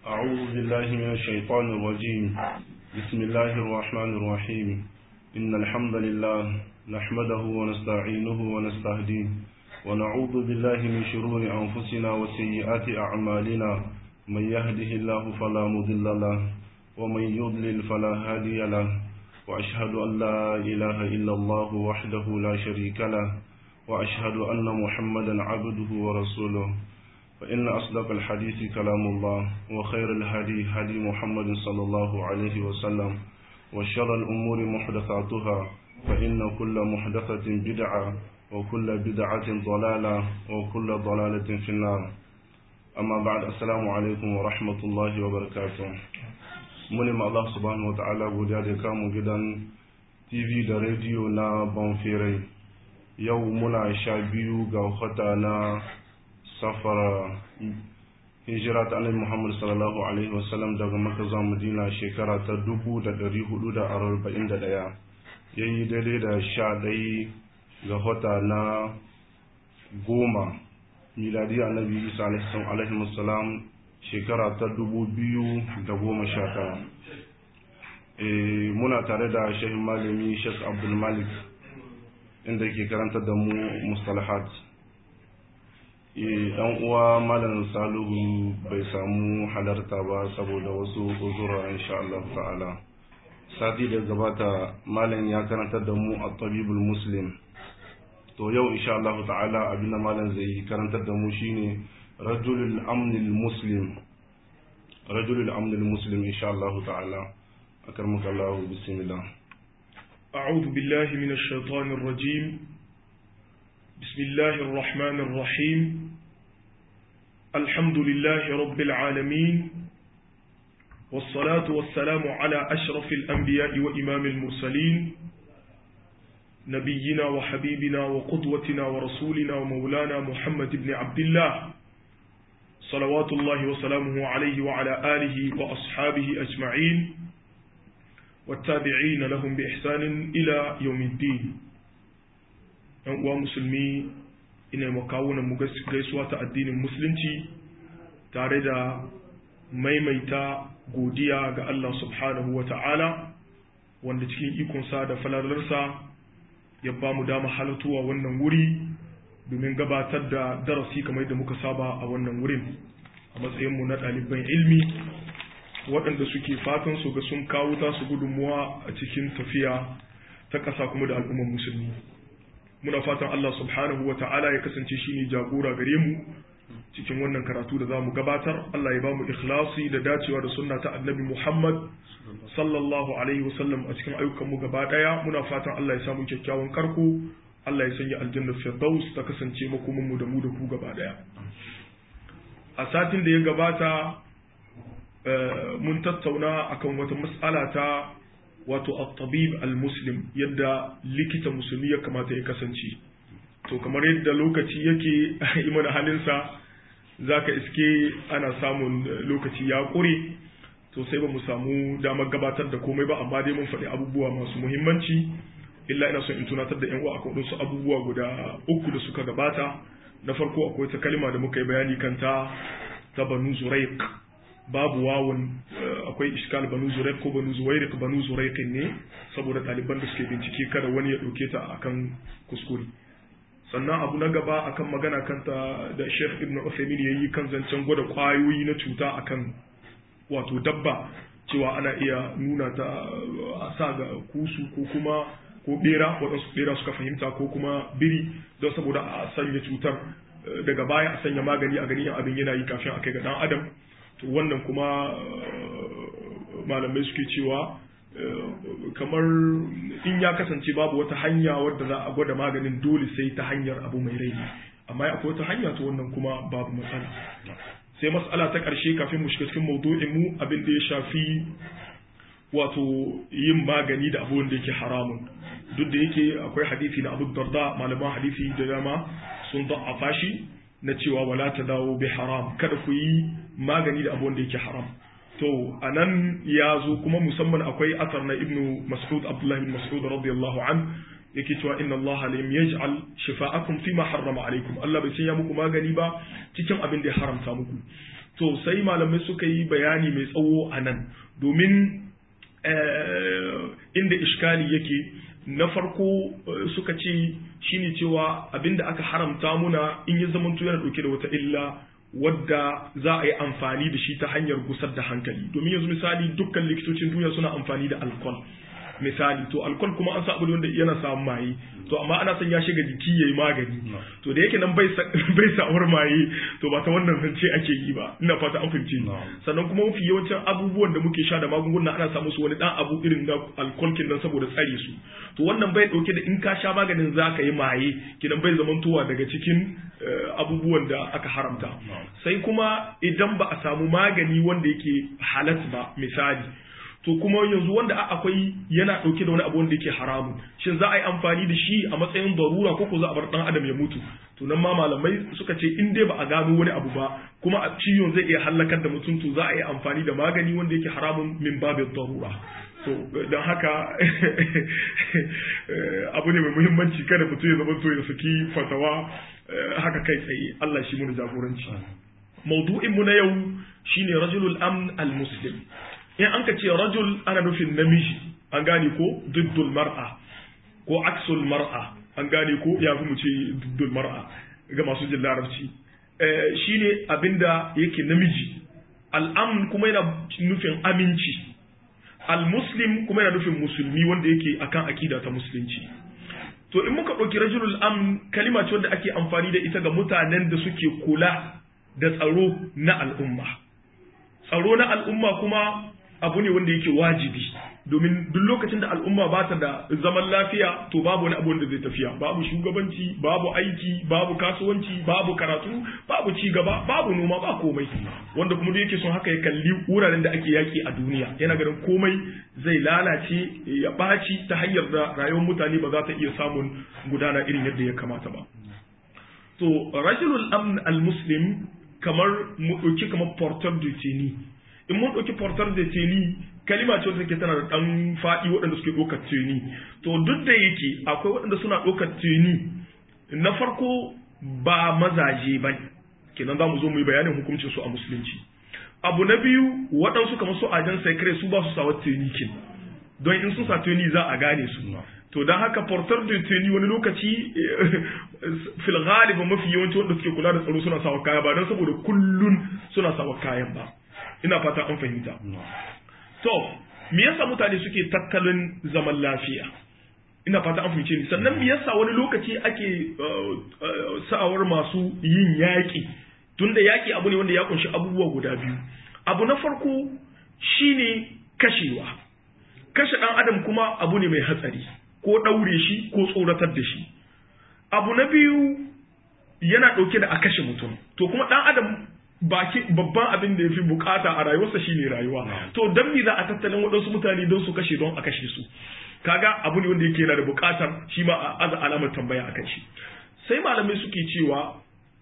أعوذ بالله من الشيطان الرجيم بسم الله الرحمن الرحيم إن الحمد لله نحمده ونستعينه ونستهديه ونعوذ بالله من شرور أنفسنا وسيئات أعمالنا من يهده الله فلا مضل له ومن يضلل فلا هادي له وأشهد أن لا إله إلا الله وحده لا شريك له وأشهد أن محمدا عبده ورسوله فإن أصدق الحديث كلام الله وخير الهدي هدي محمد صلى الله عليه وسلم وشر الأمور محدثاتها فإن كل محدثة بدعة وكل بدعة ضلالة وكل ضلالة في النار أما بعد السلام عليكم ورحمة الله وبركاته muni ma Allah subhanahu wa ta'ala godiya da kamun gidan TV da rediyo na Bonfire yau muna sha biyu ga wata na safara hijira ta annabi Muhammad sallallahu alaihi wasallam daga Makka zuwa Madina shekara ta dubu da dari hudu da arba'in da ɗaya yayi daidai da sha ɗaya ga wata na goma miladi annabi Isa alaihi wasallam shekara ta dubu biyu da goma sha tara muna tare da shehin malami Sheikh Abdul Malik inda ke karanta da mu mustalahat dan uwa malam Salihu bai samu halarta ba saboda wasu uzura insha Allah ta'ala sati da gabata malam ya karanta da mu a tabibul muslim to yau insha Allah ta'ala abinda malam zai karantar da mu shine rajulul amnil muslim rajulul amnil muslim insha Allah ta'ala akarmuka Allah bismillah أعوذ بالله من الشيطان الرجيم بسم الله الرحمن الرحيم الحمد لله رب العالمين والصلاة والسلام على أشرف الأنبياء وإمام المرسلين نبينا وحبيبنا وقدوتنا ورسولنا ومولانا محمد بن عبد الله صلوات الله وسلامه عليه وعلى آله وأصحابه أجمعين والتابعين لهم بإحسان إلى يوم الدين uwa musulmi ina makawunan mu gaisuwa ta addinin musulunci tare da maimaita godiya ga Allah subhanahu wa ta'ala wanda cikin ikonsa da falalarsa ya ba mu dama halatuwa wannan wuri domin gabatar da darasi kamar da muka saba a wannan wurin a matsayinmu na ɗaliban ilmi waɗanda suke fatan su ga sun kawo tasu gudunmuwa a cikin tafiya ta ƙasa kuma da al'ummar musulmi muna fatan Allah subhanahu wa ta'ala ya kasance shi ne jagora gare mu cikin wannan karatu da za mu gabatar Allah ya ba mu ikhlasi da dacewa da sunna ta annabi Muhammad sallallahu alaihi wasallam a cikin ayyukan mu gaba daya muna fatan Allah ya samu kyakkyawan karko Allah ya sanya aljanna firdaus ta kasance makomin mu da mu da ku gaba daya a satin da ya gabata mun tattauna akan wata mas'ala ta wato at-tabib al-muslim yadda likita musulmi ya kamata ya kasance to kamar yadda lokaci yake yi mana halinsa zaka iske ana samun lokaci ya ƙure to sai ba mu samu damar gabatar da komai ba amma dai mun faɗi abubuwa masu muhimmanci illa ina son in tunatar da yan uwa akan wasu abubuwa guda uku da suka gabata na farko akwai ta kalma da muka yi bayani kanta ta banu zuraiq babu wawun akwai iskal banu zuraik ko banu zuwairik banu zuraikin ne saboda ɗaliban da suke bincike kada wani ya ɗauke ta akan kuskure sannan abu na gaba akan magana kanta da sheikh ibn Uthaymeen ya yi kan zancen gwada kwayoyi na cuta akan wato dabba cewa ana iya nuna ta a sa ga kusu ko kuma ko bera waɗansu bera suka fahimta ko kuma biri don saboda a sanya cutar daga baya a sanya magani a gani abin yana yi kafin a kai ga ɗan adam to wannan kuma malamai suke cewa kamar in ya kasance babu wata hanya wadda za a gwada maganin dole sai ta hanyar abu mai rai amma akwai wata hanya to wannan kuma babu matsala sai matsala ta ƙarshe kafin mu shiga cikin maudu'in mu abin da ya shafi wato yin magani da abubuwan da yake haramun duk da yake akwai hadisi na abu darda malaman hadisi da dama sun da'afa shi na cewa wala ta dawo bi haram kada ku yi magani da abubuwan da yake haram to anan ya zo kuma musamman akwai asar na ibnu mas'ud abdullah ibn mas'ud radiyallahu an yake cewa inna allaha lam yaj'al shifa'akum fi ma harrama alaykum Allah bai sanya muku magani ba cikin abin da ya haramta muku to sai malamai suka yi bayani mai tsawo a nan domin inda iskali yake na farko suka ce shine cewa abinda aka haramta muna in ya zamanto yana dauke da wata illa wadda za a yi amfani da shi ta hanyar gusar da hankali domin yanzu misali dukkan likitocin duniya suna amfani da alkol misali to alkol kuma an sa abu wanda yana samun maye to amma ana son ya shiga jiki yayi magani to da yake nan bai bai sa'awar maye to ba ta wannan zance ake yi ba ina fata an fahimce sannan kuma mafi yawancin abubuwan da muke sha da magunguna ana samu su wani dan abu irin na alkol kin nan saboda tsare su to wannan bai dauke da in ka sha maganin zaka yi maye kidan bai zamantowa daga cikin abubuwan da aka haramta sai kuma idan ba a samu magani wanda yake halat ba misali to kuma yanzu wanda akwai yana dauke da wani abu wanda yake haramun shin za a yi amfani da shi a matsayin darura ko ko za a bar dan adam ya mutu to nan ma malamai suka ce in dai ba a gano wani abu ba kuma a ciwon zai iya halakar da mutum to za a yi amfani da magani wanda yake haramun min babin darura to don haka abu ne mai muhimmanci kada mutum ya zama to ya saki fatawa haka kai tsaye Allah shi mun jagoranci maudu'in mu na yau shine rajulul amn al muslim in an ka ce rajul ana nufin namiji an gane ko diddul mar'a ko aksul mar'a an gane ko ya fi mu ce diddul mar'a ga masu jin larabci shine abinda yake namiji al'amn kuma yana nufin aminci al-muslim kuma yana nufin musulmi wanda yake akan akida ta musulunci to in muka ɗauki rajulul amn kalima ce wanda ake amfani da ita ga mutanen da suke kula da tsaro na al'umma tsaro na al'umma kuma abu ne wanda yake wajibi domin duk lokacin da al'umma ba ta da zaman lafiya to babu wani abu wanda zai tafiya babu shugabanci babu aiki babu kasuwanci babu karatu babu ci gaba babu noma ba komai wanda kuma duk yake son haka ya kalli wuraren da ake yaki a duniya yana ganin komai zai lalace ya ɓaci ta hanyar da rayuwar mutane ba za ta iya samun gudana irin yadda ya kamata ba to rajulul amn al-muslim kamar mu ɗauki kamar portar de teni in mun ɗauki portar de teni kalima ce wanda take tana da ɗan faɗi waɗanda suke ɗaukar teni to duk da yake akwai waɗanda suna ɗaukar teni na farko ba mazaje ba kenan za mu zo mu yi bayanin hukuncin su a musulunci abu na biyu waɗansu kamar su ajan secret su ba su sawa teni kin don in sun sa teni za a gane su to don haka portar de teni wani lokaci fil galiba mafi yawanci wanda suke kula da tsaro suna sawa kaya ba don saboda kullun suna sawa kayan ba ina fata an fahimta to me yasa mutane suke tattalin zaman lafiya ina fata an fahimce ni sannan me yasa wani lokaci ake sa'awar masu yin yaƙi tunda yaƙi abu ne wanda ya kunshi abubuwa guda biyu abu na farko shine kashewa kashe ɗan adam kuma abu ne mai hatsari ko ɗaure shi ko tsoratar da shi abu na biyu yana ɗauke da a kashe mutum to kuma ɗan adam baki babban abin da ya fi bukata a rayuwarsa shine rayuwa to don me za a tattalin waɗansu mutane don su kashe don a kashe su kaga abu ne wanda yake yana da bukatar shi ma a aza alamar tambaya akan shi sai malamai suke cewa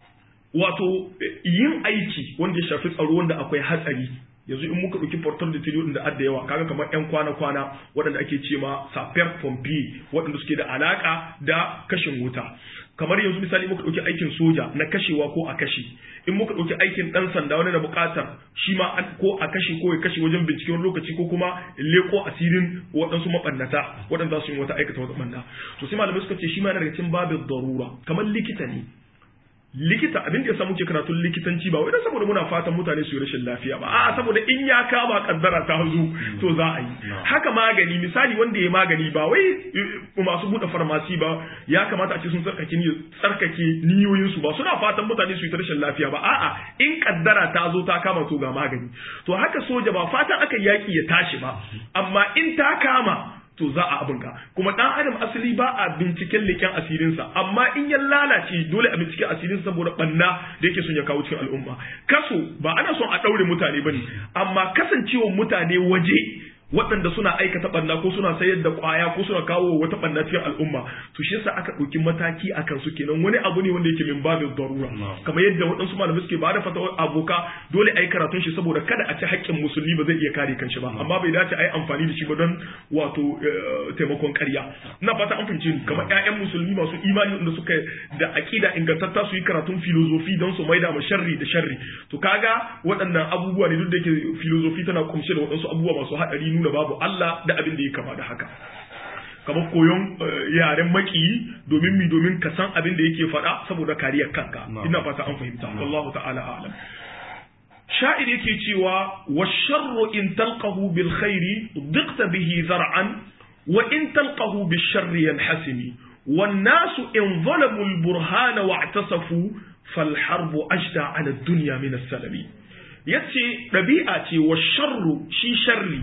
wato yin aiki wanda ya shafi tsaro wanda akwai hatsari yanzu in muka ɗauki portal da tiliyo da adda yawa kaga kamar yan kwana-kwana waɗanda ake ce ma saper pompier waɗanda suke da alaka da kashin wuta kamar yanzu misali muka ɗauki aikin soja na kashewa ko a kashe in muka ɗauki aikin ɗan sanda wani na buƙatar shi ma ko a kashe ko ya kashe wajen bincike wani lokaci ko kuma leko asirin waɗansu maɓannata waɗanda su yi wata aikata wata ɓanna to sai malamai suka ce shi ma yana daga cikin babin darura kamar likita ne likita abin da ya samu ke karatun likitanci ba wai dan saboda muna fatan mutane su yi rashin lafiya ba a'a saboda in ya kama kaddara ta zo to za a yi haka magani misali wanda ya magani ba wai masu buɗe farmasi ba ya kamata a ce sun tsarkake ni tsarkake niyoyin su ba suna fatan mutane su yi rashin lafiya ba a'a in kaddara ta zo ta kama to ga magani to haka soja ba fatan aka yaki ya tashi ba amma in ta kama to za a abinka kuma dan adam asali ba a binciken leken asirinsa amma in ya lalace dole a bincike asirinsa saboda banna da yake son ya kawo cikin al'umma kaso ba ana son a daure mutane bane amma kasancewar mutane waje waɗanda suna aikata ɓanna ko suna sayar da ƙwaya ko suna kawo wata ɓanna cikin al'umma to shi yasa aka ɗauki mataki a kansu kenan wani abu ne wanda yake min babin darura kamar yadda waɗansu malamai suke bada fatawa aboka dole a yi karatun shi saboda kada a ci haƙƙin musulmi ba zai iya kare kanshi ba amma bai dace a yi amfani da shi ba don wato taimakon ƙarya ina fata an fahimce ni kamar ƴaƴan musulmi masu imani wanda suka da aƙida ingantatta su yi karatun filozofi don su maida ma sharri da sharri to kaga waɗannan abubuwa ne duk da yake filozofi tana kumshe da waɗansu abubuwa masu haɗari nuna babu Allah da abin da ya kama da haka kamar koyon yaren makiyi domin mi domin ka san abin da yake faɗa saboda kariyar kanka ina fata an fahimta wallahu ta'ala a'lam sha'ir yake cewa wa sharru in talqahu bil khairi diqta bihi zar'an wa in talqahu bil sharri yanhasimi wan nasu in zalamu al burhana wa'tasafu fal harbu ajda ala dunya min as-salami yace dabi'a ce wa sharru shi sharri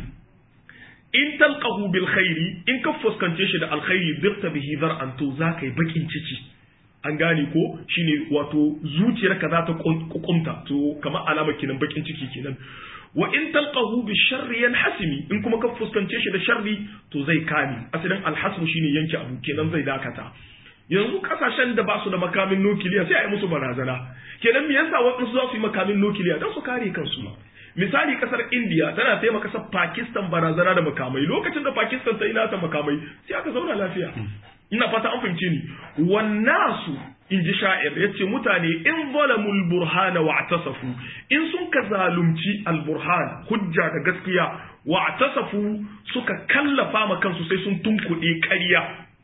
in talqahu bil khairi in ka fuskance shi da alkhairi dirta bihi zar'an to zaka yi bakin ciki an gane ko shine wato zuciyarka za ta kukumta to kamar alama kenan bakin ciki kenan wa in talqahu bi sharri yanhasimi in kuma ka fuskance shi da sharri to zai kame asalin alhasmu shine yanke abu kenan zai dakata yanzu kasashen da ba su da makamin nukiliya sai a yi musu barazana kenan me yasa waɗansu za su yi makamin nukiliya don su kare kansu misali kasar india tana taimaka kasar pakistan barazana da makamai lokacin da pakistan ta yi nata makamai sai aka zauna lafiya ina fata an fahimce ni wannasu in ji sha'ir ya ce mutane in zalamul burhana wa tasafu in sun ka zalunci alburhan hujja da gaskiya wa tasafu suka kallafa ma kansu sai sun tunkuɗe ƙarya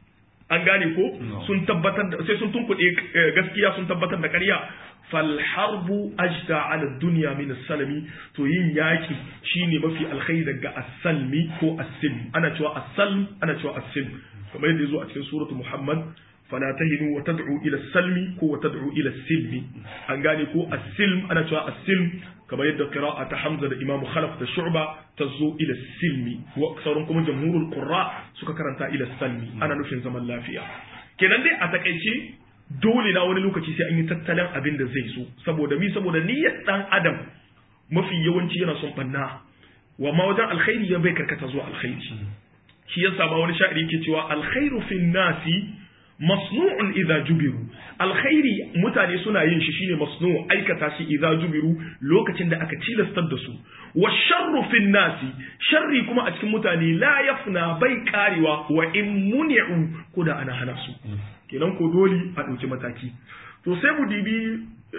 an gane ko sun tabbatar da sai sun tunkuɗe gaskiya sun tabbatar da ƙarya falharbu ajda ala dunya min salami to yin yaki shine mafi alkhairi daga as-salmi ko as-silm ana cewa as-salm ana cewa as-silm kamar yadda yazo a cikin suratu muhammad fala tahinu wa tad'u ila as-salmi ko wa tad'u ila as-silmi an gane ko as-silm ana cewa as-silm kamar yadda qira'a ta hamza da imam khalaf da shu'ba tazo ila as-silmi wa sauran kuma jamhurul qurra suka karanta ila as-salmi ana nufin zaman lafiya kenan dai a takaice dole na wani lokaci sai an yi tattalin abin da zai so saboda mi saboda niyyar dan adam mafi yawanci yana son banna wa ma wajen alkhairi ya bai karkata zuwa alkhairi shi yasa ma wani sha'iri yake cewa alkhairu fin nasi masnu'un idza jubiru alkhairi mutane suna yin shi shine masnu' aikata shi idza jubiru lokacin da aka tilastar da su wa sharru fin nasi sharri kuma a cikin mutane la yafna bai karewa wa in muni'u ko da ana hana su kenan ko dole a ɗauki mataki to sai mu dibi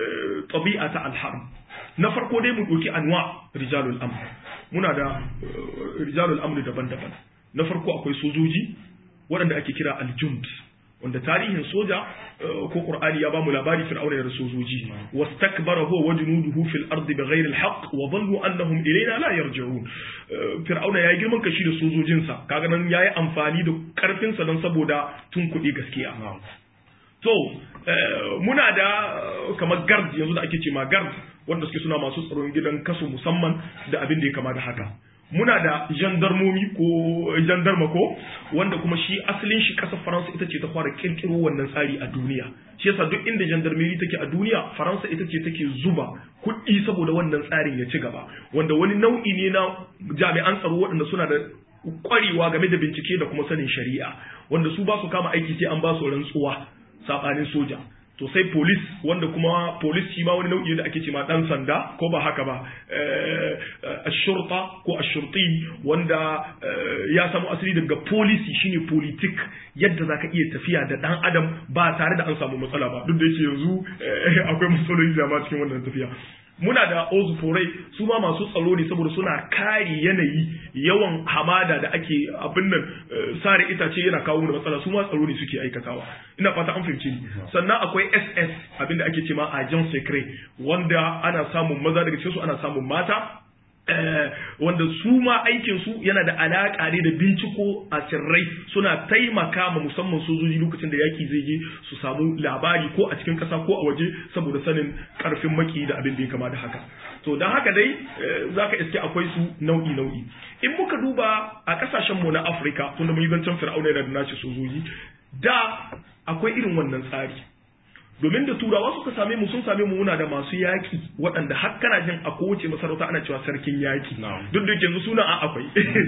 tabi'a ta alharm na farko dai mu ɗauki anwa rijalul amr muna da rijalul amr daban-daban na farko akwai sojoji waɗanda ake kira aljund wanda tarihin soja ko qur'ani ya bamu labari fir'auna da sojoji wastakbara huwa wa junuduhu fil ardi bighayri alhaq wa dhannu annahum ilayna la yarji'un fir'auna yayi girman kashi da sojojinsa kaga nan yayi amfani da karfin sa dan saboda tun kuɗi gaskiya to muna da kamar gard yanzu da ake ce ma gard wanda suke suna masu tsaron gidan kaso musamman da abin da ya kama da haka muna da gendarmomi ko gendarma ko wanda kuma shi asalin shi kasar faransa ita ce ta fara kirkiro wannan tsari a duniya shi yasa duk inda gendarmerie take a duniya faransa ita ce take zuba kuɗi saboda wannan tsarin ya ci gaba wanda wani nau'i ne na jami'an tsaro waɗanda suna da kwarewa game da bincike da kuma sanin shari'a wanda su ba su kama aiki sai an ba su rantsuwa saɓanin soja to sai police wanda kuma police shi ma wani nau'i da ake ce ma dan sanda ko ba haka ba ashurta ko ashurti wanda ya samu asali daga policy shine politik yadda zaka iya tafiya da dan adam ba tare da an samu matsala ba duk da yake yanzu akwai matsaloli da ma cikin wannan tafiya muna da ozuforai su ma masu tsaro ne saboda suna kare yanayi yawan hamada da ake abin nan sare itace yana kawo da matsala su ma tsaro ne suke aikatawa ina fata an fahimci ni sannan akwai ss abin da ake ce ma agent secret wanda ana samun maza daga cikin su ana samun mata wanda su ma aikin su yana da alaka ne da binciko a sirrai suna taimaka ma musamman sojoji lokacin da yaki zai je su samu labari ko a cikin kasa ko a waje saboda sanin karfin maki da abin da ya kama da haka to don haka dai zaka iske akwai su nau'i nau'i in muka duba a kasashen mu na Afirka tunda mun yi zancen Fir'auna da nashi sojoji da akwai irin wannan tsari domin da turawa suka same mu sun same mu muna da masu yaki waɗanda har kana jin a kowace masarauta ana cewa sarkin yaki duk da yanzu suna a akwai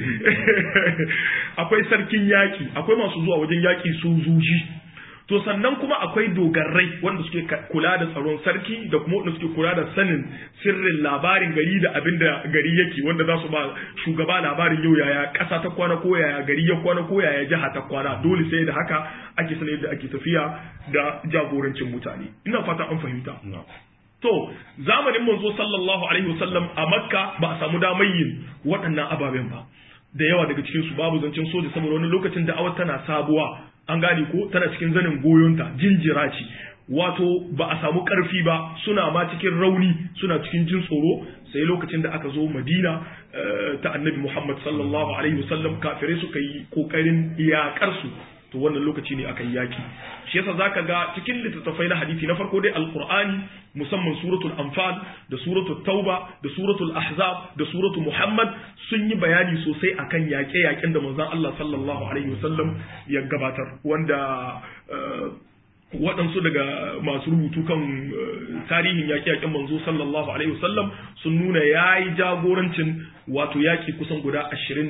akwai sarkin yaki akwai masu zuwa wajen yaki sojoji to sannan kuma akwai dogarai wanda suke kula da tsaron sarki da kuma wanda suke kula da sanin sirrin labarin gari da abin da gari yake wanda za su ba shugaba labarin yau yaya ƙasa ta kwana ko yaya gari ya kwana ko yaya jiha ta kwana dole sai da haka ake sanar yadda ake tafiya da jagorancin mutane ina fata an fahimta to zamanin manzo sallallahu alaihi wasallam a makka ba a samu damar yin waɗannan ababen ba da yawa daga cikin su babu zancen soja saboda wani lokacin da'awar tana sabuwa an gane ko tana cikin zanin goyonta jinjira ce wato ba a samu karfi ba suna ma cikin rauni suna cikin jin tsoro sai lokacin da aka zo madina ta annabi muhammad sallallahu alaihi wasallam kafirai suka yi kokarin iyakar su to wannan lokaci ne aka yi yaki shi yasa zaka ga cikin littattafai na hadisi na farko dai alqur'ani musamman suratul anfal da suratul tauba da suratul ahzab da suratul muhammad sun yi bayani sosai akan yaƙe-yaƙen da manzon Allah sallallahu alaihi wasallam ya gabatar wanda waɗansu daga masu rubutu kan tarihin yaƙe-yaƙen manzo sallallahu alaihi wasallam sun nuna ya yi jagorancin wato yaƙi kusan guda ashirin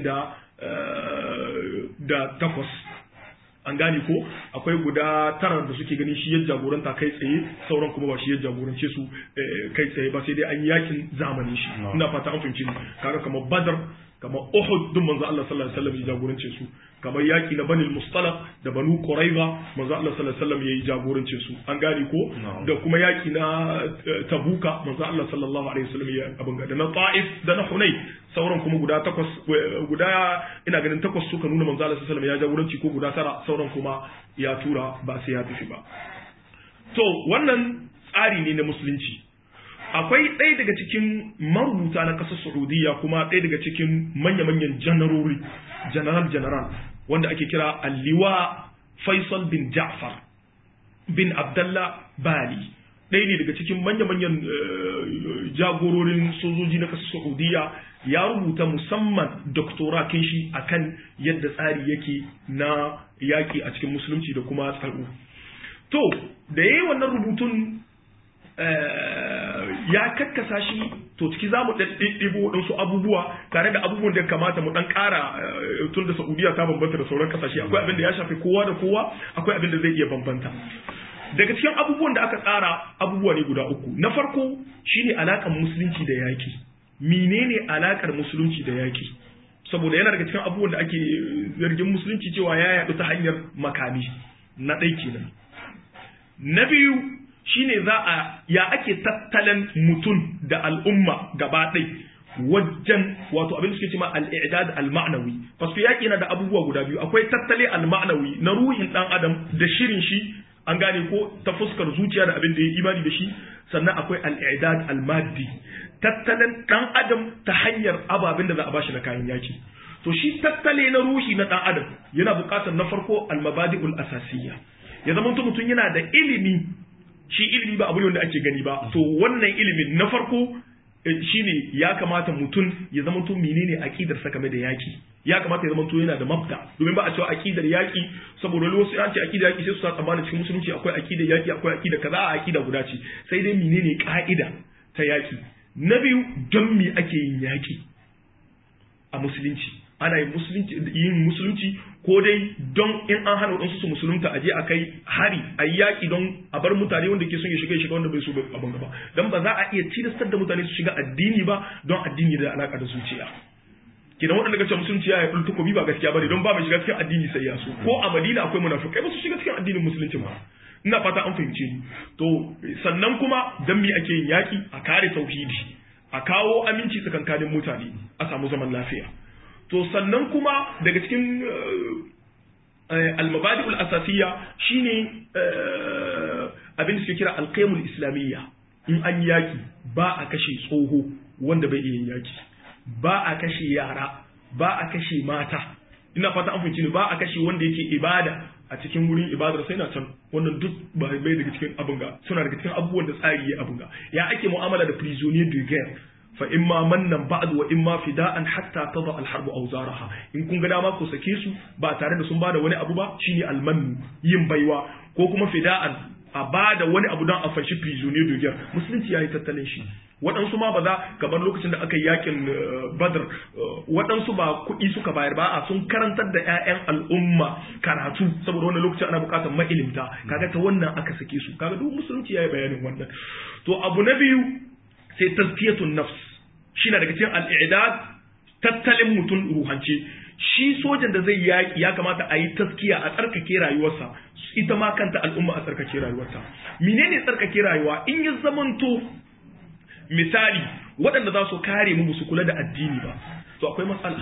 da takwas an gane ko akwai guda tara da suke ganin shi ya jagoranta kai tsaye sauran kuma ba shi ya jagorance su kai tsaye ba sai dai an yi yakin zamanin shi ina fata an fahimci kaga kamar badar kamar uhud duk manzo Allah sallallahu alaihi wasallam ya jagorance su kamar yaki na banil mustalaq da banu quraiza manzo Allah sallallahu alaihi wasallam ya jagorance su an gane ko da kuma yaki na tabuka manzo Allah sallallahu alaihi wasallam ya abin da na ta'if da na hunay sauran kuma guda takwas guda ina ganin takwas suka nuna manzo Allah sallallahu alaihi wasallam ya jagoranci ko guda tara sauran kuma ya tura ba sai ya tafi ba to wannan tsari ne na musulunci akwai ɗaya daga cikin marubuta na ƙasar Saudiya kuma ɗaya daga cikin manya-manyan janarori general general wanda ake kira Alliwa Faisal bin Ja'far bin Abdallah Bali ɗaya ne daga cikin manya-manyan jagororin sojoji na ƙasar Saudiya ya rubuta musamman doktora shi akan yadda tsari yake na yaƙi a cikin musulunci da kuma tsaro to da yayi wannan rubutun ya kakkasa shi to ciki za mu ɗiɗɗibo waɗansu abubuwa tare da abubuwan da kamata mu ɗan ƙara tun da Saudiya ta bambanta da sauran ƙasashe akwai abin da ya shafi kowa da kowa akwai abin da zai iya bambanta daga cikin abubuwan da aka tsara abubuwa ne guda uku na farko shine alaƙar musulunci da yaƙi menene alaƙar musulunci da yaƙi saboda yana daga cikin abubuwan da ake zargin musulunci cewa ya yaɗu ta hanyar makami na ɗai kenan na biyu shine za a ya ake tattalin mutum da al'umma gaba ɗai wajen wato abin da suke cewa al-i'dad al-ma'nawi fasu yaki na da abubuwa guda biyu akwai tattali al-ma'nawi na ruhin dan adam da shirin shi an gane ko ta fuskar zuciya da abin da ya imani da shi sannan akwai al-i'dad al-maddi tattalin dan adam ta hanyar ababen da za a bashi na kayan yaki to shi tattale na ruhi na dan adam yana buƙatar na farko al-mabadi'ul asasiyya ya zama mutum yana da ilimi shi ilimi ba abu ne wanda ake gani ba to wannan ilimin na farko shine ya kamata mutum ya zama to menene aqidar sa game da yaki ya kamata ya zama to yana da mabda domin ba a cewa aqidar yaki saboda wasu an ce aqidar yaki sai su sa tsammanin cikin musulunci akwai aqidar yaki akwai aqida kaza a aqida guda ce sai dai menene ka'ida ta yaki na biyu don me ake yin yaki a musulunci ana yin musulunci yin musulunci ko dai don in an hana wadansu su musulunta a je a kai hari a yi yaƙi don a bar mutane wanda ke son ya shiga ya shiga wanda bai so abin gaba don ba za a iya tilastar da mutane su shiga addini ba don addini da alaƙa da zuciya kidan waɗanda kace musulunci ya yi takobi ba gaskiya bane don ba mai shiga cikin addini sai ya so ko a Madina akwai munafikai ba su shiga cikin addinin musulunci ba ina fata an fahimce ni to sannan kuma dan me ake yin yaƙi a kare tauhidi a kawo aminci tsakankanin mutane a samu zaman lafiya to sannan kuma daga cikin almabadi'ul asasiyya shine abin da suke kira alqaimul islamiyya in an yaki ba a kashe tsoho wanda bai iya yaki ba a kashe yara ba a kashe mata ina fata an fahimci ne ba a kashe wanda yake ibada a cikin wurin ibadar sai na can wannan duk ba bai daga cikin abin ga suna daga cikin abubuwan da tsari ya abin ga ya ake mu'amala da prisonnier de guerre fa imma mannan ba'd wa imma fida'an hatta tada al-harbu awzaraha in kun ga dama ku sake su ba tare da sun bada wani abu ba shine almannu yin baiwa ko kuma fida'an a bada wani abu don a fashi prisoner de guerre musulunci yayi tattalin shi waɗansu ma ba za kamar lokacin da aka yi yakin badar waɗansu ba kuɗi suka bayar ba a sun karantar da 'ya'yan al'umma karatu saboda wannan lokacin ana buƙatar ma'ilimta kaga ta wannan aka sake su kaga duk musulunci yayi bayanin wannan to abu na biyu sai tazkiyatun nafs shi na daga cikin al'idad tattalin mutum ruhance shi sojan da zai yaƙi ya kamata a yi taskiya a tsarkake rayuwarsa ita ma kanta al'umma a tsarkake rayuwarta menene tsarkake rayuwa in ya zamanto misali waɗanda za su kare mu su kula da addini ba to akwai matsala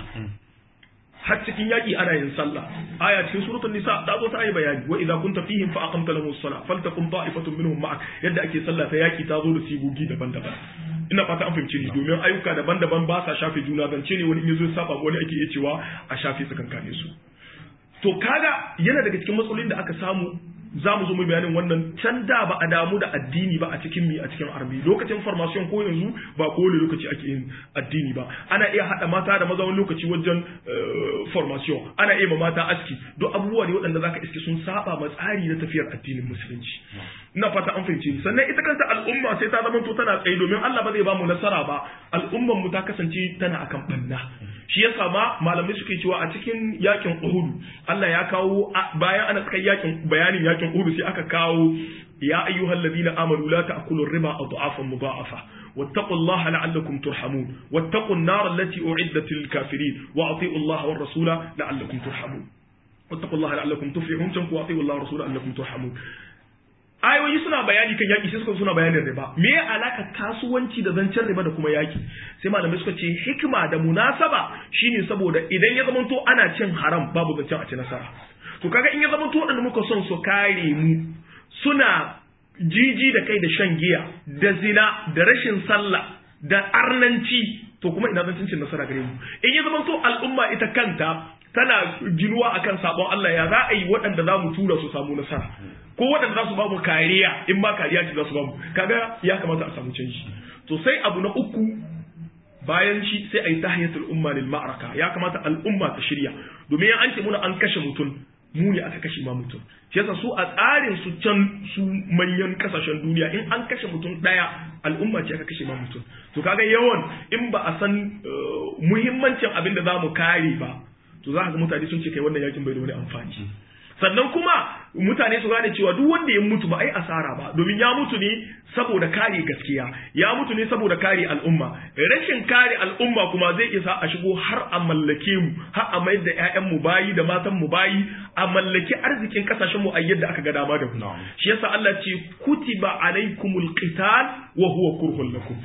har cikin yaƙi ana yin sallah aya cikin suratul nisa ta zo ta yi bayani wa idza kunta fihim fa aqamta lahum as-salah faltaqum ta'ifatun minhum ma'ak yadda ake sallah ta yaƙi ta zo da sigogi daban-daban ina fata an fahimci ni domin ayyuka daban-daban ba sa shafe juna zance ne wani in yazo saba wani ake iya cewa a shafe tsakankanin su to kaga yana daga cikin matsalolin da aka samu za mu zo mu bayanin wannan can da ba a damu da addini ba a cikin mi a cikin arbi lokacin formation ko yanzu ba kowane lokaci ake yin addini ba ana iya hada mata da maza wani lokaci wajen formation ana iya ma mata aski duk abubuwa ne waɗanda zaka iske sun saba ma tsari na tafiyar addinin musulunci ina fata an fahimce ni sannan ita kanta al'umma sai ta zama to tana tsaye domin Allah ba zai ba mu nasara ba al'umman mu ta kasance tana akan banna shi yasa ma malamai suke cewa a cikin yakin Uhud Allah ya kawo bayan ana tsaka yakin bayanin yakin Uhud sai aka kawo ya ayyuhal ladina amanu la ta'kulu riba adhafan mudha'afa واتقوا الله لعلكم ترحمون واتقوا النار التي أعدت للكافرين وأطيعوا الله والرسول لعلكم ترحمون واتقوا الله لعلكم تفلحون تنكوا وأطيعوا الله والرسول لعلكم ترحمون ayoyi suna bayani kan yaki sai suka suna bayanin riba me ya alaka kasuwanci da zancen riba da kuma yaki sai malamai suka ce hikima da munasaba shine saboda idan ya zamanto ana cin haram babu zancen a ci nasara to kaga in ya zamanto wadanda muka son su kare mu suna jiji da kai da shan giya da zina da rashin sallah da arnanci to kuma ina zancen cin nasara gare mu in ya zamanto al'umma ita kanta tana ginuwa akan sabon Allah ya za a yi waɗanda za mu tura su samu nasara ko waɗanda za su bamu kariya in ba kariya ce za su bamu kaga ya kamata a samu canji to sai abu na uku bayan shi sai a yi tahiyatul umma lil ma'araka ya kamata al'umma ta shirya domin an ce muna an kashe mutum mu ne aka kashe ma mutum shi yasa su a tsarin su can su manyan kasashen duniya in an kashe mutum daya al'umma ce aka kashe ma mutum to kaga yawan in ba a san muhimmancin abin da za mu kare ba to za ka ga mutane sun ce kai wannan yakin bai da wani amfani sannan kuma mutane su gane cewa duk wanda ya mutu ba ai asara ba domin ya mutu ne saboda kare gaskiya ya mutu ne saboda kare al'umma rashin kare al'umma kuma zai isa a shigo har a mallake mu har a mayar da ƴaƴan mu bayi da matan mu bayi a mallaki arzikin kasashen mu a yadda aka ga dama da mu shi yasa Allah ce kutiba alaikumul qital wa huwa kurhun lakum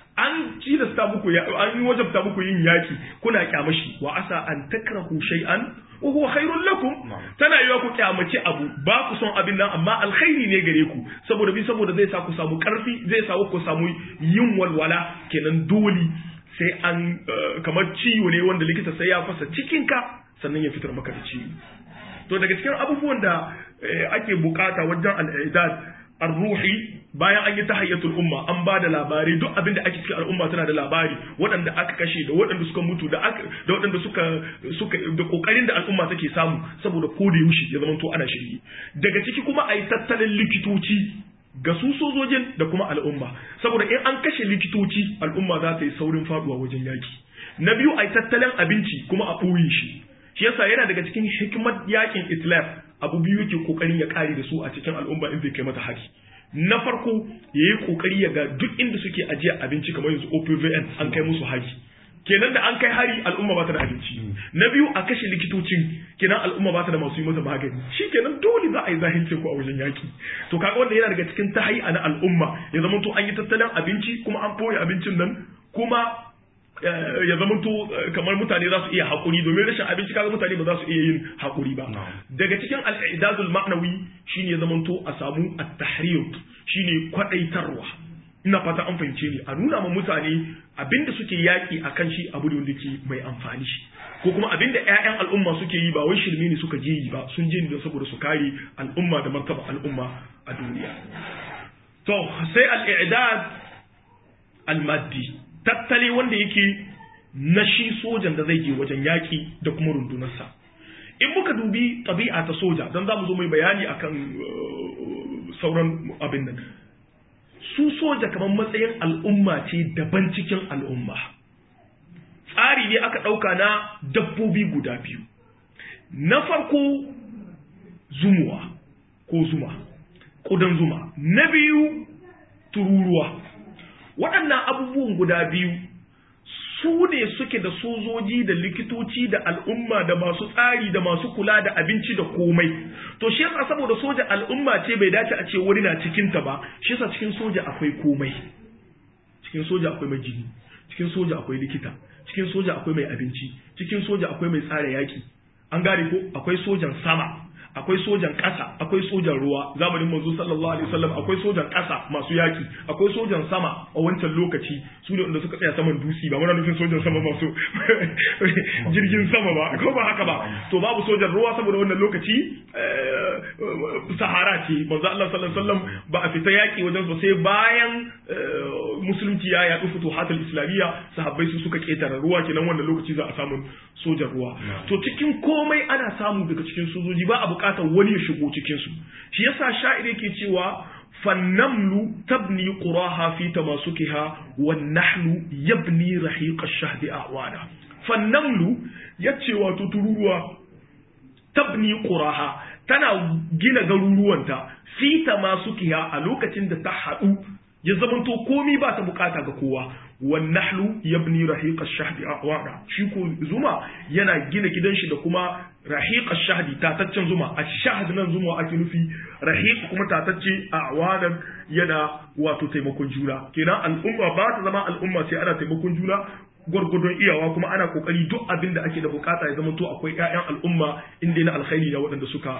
an tilasta muku an yi wajabta muku yin yaki kuna kyamashi wa asa an takrahu shay'an wa huwa khairul lakum tana yiwa ku kyamaci abu ba ku son abin nan amma alkhairi ne gare ku saboda bi saboda zai sa ku samu karfi zai sa ku samu yin walwala kenan dole sai an kamar ciwo ne wanda likita sai ya fasa cikinka sannan ya fitar maka da ciwo to daga cikin abubuwan da ake bukata wajen al'idad ruhi bayan an yi tahayyatul umma an ba da labari duk abin da ake cikin al'umma tana da labari waɗanda aka kashe da waɗanda suka mutu da da waɗanda suka suka da kokarin da al'umma take samu saboda ko da yaushe ya zama to ana shirye daga ciki kuma ayi tattalin likitoci ga su sojojin da kuma al'umma saboda in an kashe likitoci al'umma za ta yi saurin faduwa wajen yaki na biyu ayi tattalin abinci kuma a ɓoye shi shi yasa yana daga cikin hikimar yakin islam abu biyu yake kokarin ya kare da su a cikin al'umma in zai kai mata hari na farko ya yi kokari ya ga duk inda suke ajiye abinci kamar yanzu OPVN an kai musu hari kenan da an kai hari al'umma ba ta da abinci na biyu a kashe likitocin kenan al'umma ba ta da masu yi masa magani shi kenan dole za a yi zahilcin ku a wajen yaki to kaga wanda yana daga cikin tahayi na al'umma ya zama to an yi tattalin abinci kuma an boye abincin nan kuma ya zama to kamar mutane za su iya haƙuri domin rashin abinci kaga mutane ba za su iya yin haƙuri ba daga cikin al'idadul ma'nawi shine ya zama to a samu at-tahriyut shine kwadaitarwa ina fata an fahimce ni a nuna ma mutane abinda suke yaki akan shi abu da wanda ke mai amfani shi ko kuma abinda ƴaƴan al'umma suke yi ba wai shirme ne suka je yi ba sun je ne saboda su kare al'umma da martaba al'umma a duniya to sai al-i'dad al-maddi tattali wanda yake na shi sojan da zai je wajen yaƙi da kuma rundunarsa in muka dubi ɗabi'a ta soja don za mu zo mai bayani akan sauran abin nan su soja kamar matsayin al'umma ce daban cikin al'umma tsari ne aka ɗauka na dabbobi guda biyu na farko zumuwa ko zuma ƙudan zuma na biyu tururuwa waɗannan abubuwan guda biyu su ne suke da sojoji da likitoci da al'umma da masu tsari da masu kula da abinci da komai to shi yasa saboda soja al'umma ce bai dace a ce wani na cikin ta ba shi yasa cikin soja akwai komai cikin soja akwai mai jini cikin soja akwai likita cikin soja akwai mai abinci cikin soja akwai mai tsara yaki an gane ko akwai sojan sama akwai sojan ƙasa akwai sojan ruwa zamanin manzo sallallahu alaihi wasallam akwai sojan ƙasa masu yaki akwai sojan sama a wancan lokaci su ne wanda suka tsaya saman dusi ba muna nufin sojan sama masu jirgin sama ba ko ba haka ba to babu sojan ruwa saboda wannan lokaci sahara ce manzo Allah sallallahu alaihi wasallam ba a fita yaki wajen ba sai bayan musulunci ya yaɗu futuhatul islamiyya sahabbai su suka ketara ruwa kenan wannan lokaci za a samu sojan ruwa to cikin komai ana samu daga cikin sojoji ba a bukatar wani ya shigo cikin su shi yasa sha'ir yake cewa fannamlu tabni quraha fi tamasukiha wan nahlu yabni rahiq ash-shahd a'wana fannamlu yace wato tururuwa tabni quraha tana gina garuruwanta fi tamasukiha a lokacin da ta haɗu ya zamanto komi ba ta bukata ga kowa wan nahlu yabni rahiq ash-shahdi a'wana shi ko zuma yana gina gidan shi da kuma rahiq ash-shahdi tataccen zuma ash-shahd nan zuma ake nufi rahiq kuma tatacce a'wanan yana wato taimakon juna kenan al'umma ba ta zama al'umma sai ana taimakon juna gwargwadon iyawa kuma ana kokari duk abin da ake da bukata ya zama to akwai ƴaƴan al'umma inda na alkhairi da waɗanda suka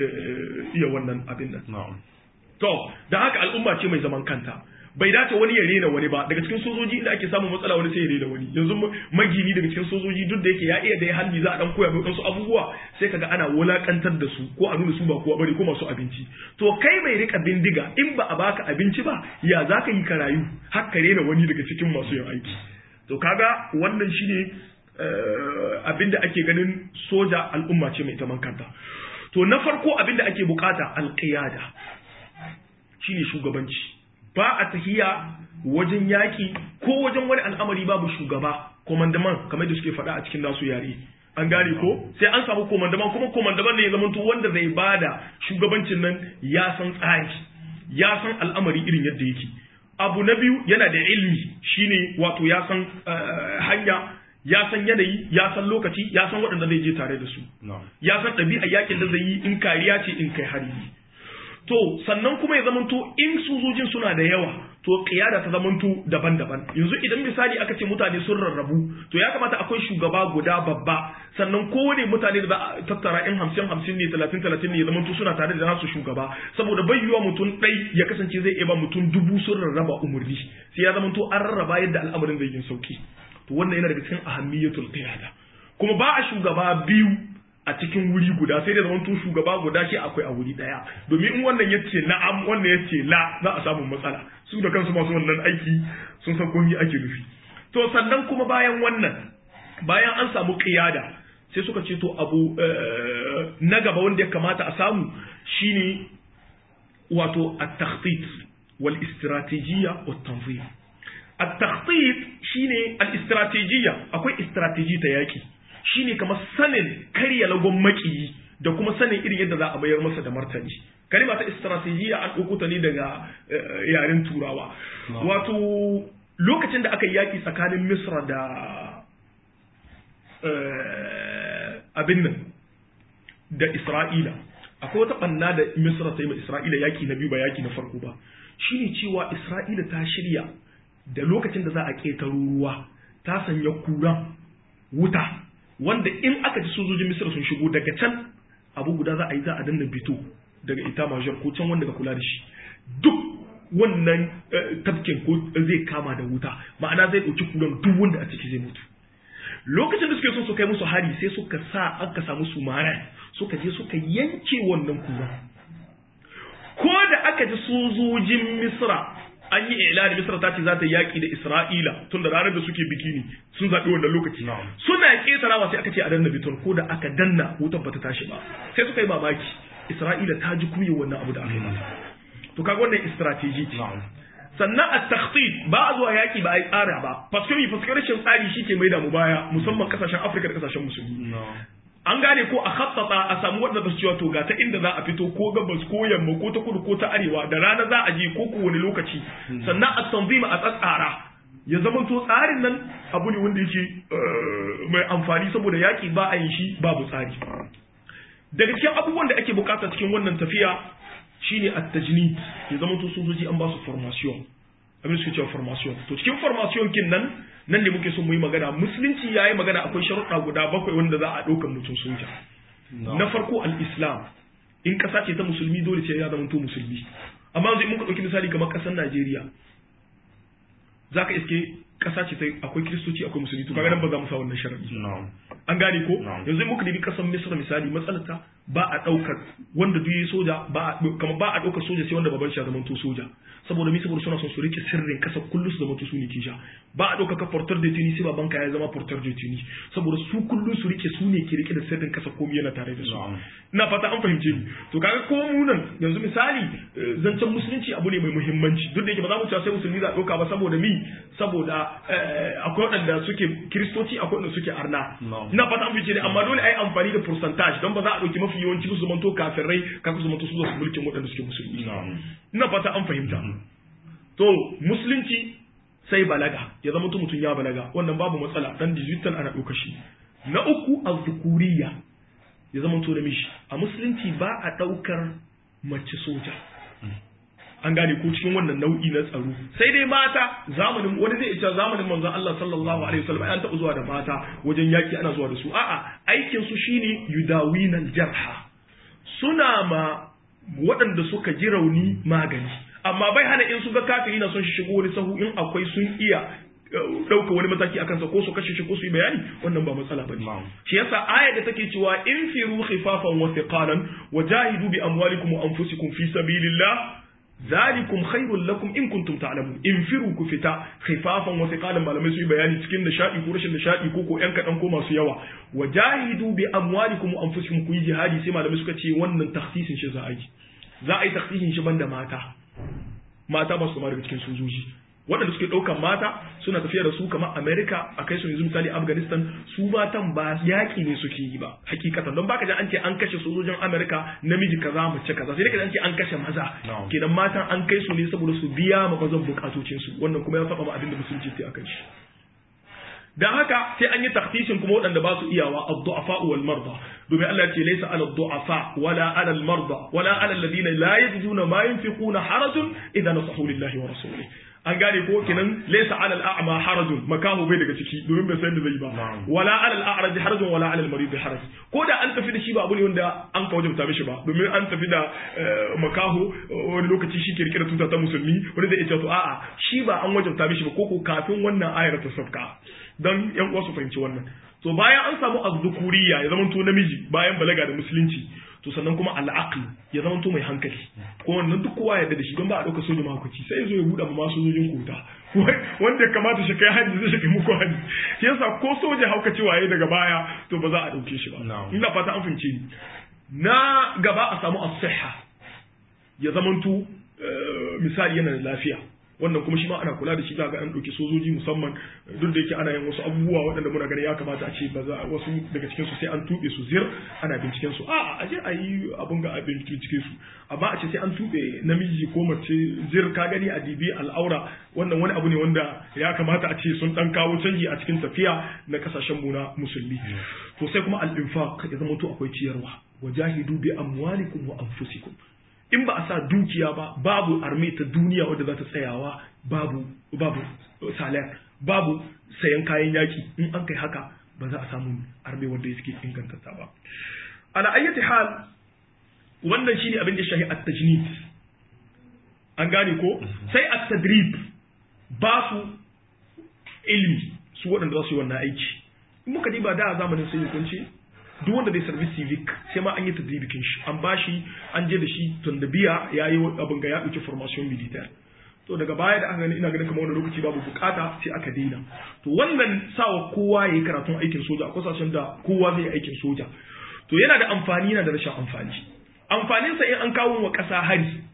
iya wannan abin nan to da haka al'umma ce mai zaman kanta bai dace wani ya rena wani ba daga cikin sojoji inda ake samun matsala wani sai ya rena wani yanzu magini daga cikin sojoji duk da yake ya iya da ya halbi za a dan koya mai wasu abubuwa sai kaga ana wulakantar da su ko a nuna su ba kowa bane ko masu abinci to kai mai rika bindiga in ba a baka abinci ba ya za ka yi ka rayu har ka rena wani daga cikin masu yin aiki to kaga wannan shine abinda ake ganin soja al'umma ce mai taman kanta to na farko abinda ake bukata alqiyada shine shugabanci ba a tahiya wajen yaki ko wajen wani al'amari babu shugaba komandaman kamar da suke faɗa a cikin nasu yare an gane ko sai an samu komandaman kuma komandaman ne ya zama wanda zai bada shugabancin nan ya san tsari ya san al'amari irin yadda yake abu na biyu yana da ilmi shine wato ya san hanya ya san yanayi ya san lokaci ya san waɗanda zai je tare da su ya san ɗabi'a yakin da zai yi in kariya ce in kai hari to sannan kuma ya zamanto in sojojin suna da yawa to kiyada ta zamanto daban-daban yanzu idan misali aka ce mutane sun rarrabu to ya kamata akwai shugaba guda babba sannan kowane mutane da za a tattara in hamsin hamsin ne talatin talatin ne ya zamanto suna tare da nasu shugaba saboda bai yiwa mutum ɗai ya kasance zai iya ba mutum dubu sun rarraba umarni sai ya zamanto an rarraba yadda al'amarin zai yi sauki to wannan yana daga cikin ahammiyatul qiyada kuma ba a shugaba biyu a cikin wuri guda sai da zaman to shugaba guda ke akwai a wuri daya domin in wannan ya ce na'am wannan ya ce la za a samu matsala su da kansu masu wannan aiki sun san komai ake nufi to sannan kuma bayan wannan bayan an samu qiyada sai suka ce to abu na gaba wanda ya kamata a samu shine wato at-takhtit wal istratijiyya wat tanzim at-takhtit shine al-istratijiyya akwai istratiji ta yaki shine kamar sanin karya lagon makiyi da kuma sanin irin yadda za a bayar masa da martani kalima ta istratejiyya an ɗauko ne daga yaren turawa wato lokacin da aka yi yaƙi tsakanin misra da abin nan da isra'ila akwai wata ɓanna da misra ta yi ma isra'ila yaƙi na biyu ba yaƙi na farko ba shine cewa isra'ila ta shirya da lokacin da za a ƙetaro ruwa ta sanya kura wuta wanda in aka ji sojojin misira sun shigo daga can abu guda za a yi za a danna bito daga ita major ko can wanda ka kula da shi duk wannan tafkin ko zai kama da wuta ma'ana zai ɗauki kuran duk wanda a ciki zai mutu lokacin da suke son su kai musu hari sai suka sa aka samu su mara suka je suka yanke wannan kuran ko da aka ji sojojin misra an yi ilani misra ta ce za ta yaƙi da isra'ila tun da ranar da suke biki ne sun zaɓi wannan lokaci suna ƙetarawa sai aka ce a danna biton ko da aka danna wutar bata tashi ba sai suka yi mamaki isra'ila ta ji kuye wannan abu da aka yi mata to kaga wannan strategy ce sannan a takhtit ba a zuwa yaki ba a yi tsara ba faskari faskari rashin tsari shi ke mai da mu baya musamman kasashen afirka da kasashen musulmi an gane ko a khattata a samu waɗanda su cewa to ga ta inda za a fito ko gabas ko yamma ko ta kudu ko ta arewa da rana za a je ko ko wani lokaci sannan a tanzima a tsatsara ya zama to tsarin nan abu ne wanda yake mai amfani saboda yaki ba a yin shi babu tsari daga cikin abubuwan da ake bukata cikin wannan tafiya shine at-tajnid ya zama to sojoji an ba su formation abin suke cewa formation to cikin formation kin nan nan ne muke so mu yi magana musulunci yayi magana akwai sharuɗa guda bakwai wanda za a ɗaukar mutum soja na farko al-islam in ƙasa ce ta musulmi dole sai ya zama to musulmi amma yanzu in muka ɗauki misali kamar ƙasar Najeriya zaka iske ƙasa ce ta akwai kiristoci akwai musulmi to kaga nan ba za mu sa wannan sharadi an gane ko yanzu in muka dibi ƙasar Misra misali matsalarta ba a ɗaukar wanda duk yi soja ba kamar ba a ɗaukar soja sai wanda baban shi ya zama to soja saboda mi saboda suna son su rike sirrin kasa kullu su zama su ne kisha ba a ɗauka ka portar da tuni sai baban ka ya zama portar da tuni saboda su kullu su rike su ne ke rike da sirrin kasa komai yana tare da su ina fata an fahimce ni to kaga ko mu nan yanzu misali zancen musulunci abu ne mai muhimmanci duk da yake ba za mu cewa sai musulmi za a ɗauka ba saboda mi saboda akwai waɗanda suke kiristoci akwai waɗanda suke arna ina fata an fahimce ni amma dole a yi amfani da percentage don ba za a ɗauki mafi yawanci su zamanto kafirai kafin su zamanto su zo su mulkin waɗanda suke musulmi ina fata an fahimta to musulunci sai balaga ya zama mutum ya balaga wannan babu matsala dan digital ana ɗauka shi na uku azzukuriya ya zama to namiji a musulunci ba a ɗaukar mace soja an gane ko cikin wannan nau'i na tsaro sai dai mata zamanin wani zai ce zamanin manzon Allah sallallahu alaihi wasallam an taɓa zuwa da mata wajen yaki ana zuwa da su a'a aikin su shine yudawinal jarha suna ma waɗanda suka ji rauni magani amma bai hana in su ga kafiri na son shi shigo wani sahu in akwai sun iya ɗauka wani mataki akan sa ko su kashe shi ko su yi bayani wannan ba matsala ba ne shi yasa aya da take cewa in firu khifafan wa thiqalan wa jahidu bi amwalikum wa anfusikum fi sabilillah zalikum khairul lakum in kuntum ta'lamun in firu ku fita khifafan wa thiqalan malamai su yi bayani cikin nishadi ko rashin nishadi ko ko yan kadan ko masu yawa wa jahidu bi amwalikum wa anfusikum ku yi jihadi sai malamai suka ce wannan takhsisin shi za a yi za a yi takhsisin shi banda mata mata ba su ma daga cikin sojoji waɗanda suke ɗaukan mata suna tafiya da su kamar Amerika a kai su yanzu misali Afghanistan su matan ba yaƙi ne suke yi ba hakikatan don baka ji an ce an kashe sojojin Amerika namiji kaza mace kaza sai dai an ce an kashe maza kenan matan an kai su ne saboda su biya ma mazan bukatocin su wannan kuma ya saba ma abin da musulunci sai akan shi dan haka sai an yi takhsisin kuma waɗanda ba su iyawa ad-du'afa wal marda domin Allah ce laysa 'ala ad-du'afa wala 'ala al-marda wala 'ala alladhina la yajiduna ma yunfiquna harajun idza nasahu lillahi wa rasulihi an gane ko kenan laysa 'ala al-a'ma harajun makahu bai daga ciki domin bai san da zai ba wala 'ala al-a'raj harajun wala 'ala al-marid haraj ko da an tafi da shi ba abu ne wanda an ka wajabta mishi ba domin an tafi da makaho wani lokaci shi ke rike da tuta ta musulmi wani zai ce to a'a shi ba an wajabta mishi ba koko kafin wannan ayar ta sabka dan yan uwa su fahimci wannan to bayan an samu azzukuriya ya zama to namiji bayan balaga da musulunci to sannan kuma al'aql ya zama to mai hankali ko wannan duk kowa yarda da shi don ba a dauka soja mahaukaci sai ya zo ya buɗe ma sojojin kota wanda ya kamata shi kai hajji zai shi muku hajji shi yasa ko soja haukaci waye daga baya to ba za a dauke shi ba ina fata an fahimce ni na gaba a samu as-sihha ya zamanto misali yana da lafiya wannan kuma shi ma ana kula da shi ga an ɗauki sojoji musamman duk da yake ana yin wasu abubuwa waɗanda muna ganin ya kamata a ce ba za wasu daga cikin su sai an tuɓe su zir ana binciken su a a je a yi abun ga a bincike su amma a ce sai an tuɓe namiji ko mace zir ka gani a dibi al'aura wannan wani abu ne wanda ya kamata a ce sun ɗan kawo canji a cikin tafiya na kasashen mu na musulmi to sai kuma al-infaq ya zama to akwai ciyarwa wajahidu bi amwalikum wa anfusikum in ba a sa dukiya ba babu arme ta duniya wadda za ta tsayawa babu babu salar babu sayan kayan yaki in an kai haka ba za a samu arme wadda suke ingantata ba ala ayyati hal wannan shine abin da shahi at-tajnid an gane ko sai at-tadrib ba su ilmi su waɗanda za su yi wannan aiki in muka diba da zamanin sai hukunci duk wanda zai service civic sai ma an yi tadribikin shi an bashi an je da shi tun da biya ya yi abin ga ya ɗauki formation militaire to daga baya da aka gani ina ganin kamar wani lokaci babu bukata sai aka daina to wannan sawa kowa ya yi karatun aikin soja a kasashen da kowa zai yi aikin soja to yana da amfani yana da rashin amfani amfaninsa in an kawo wa ƙasa hari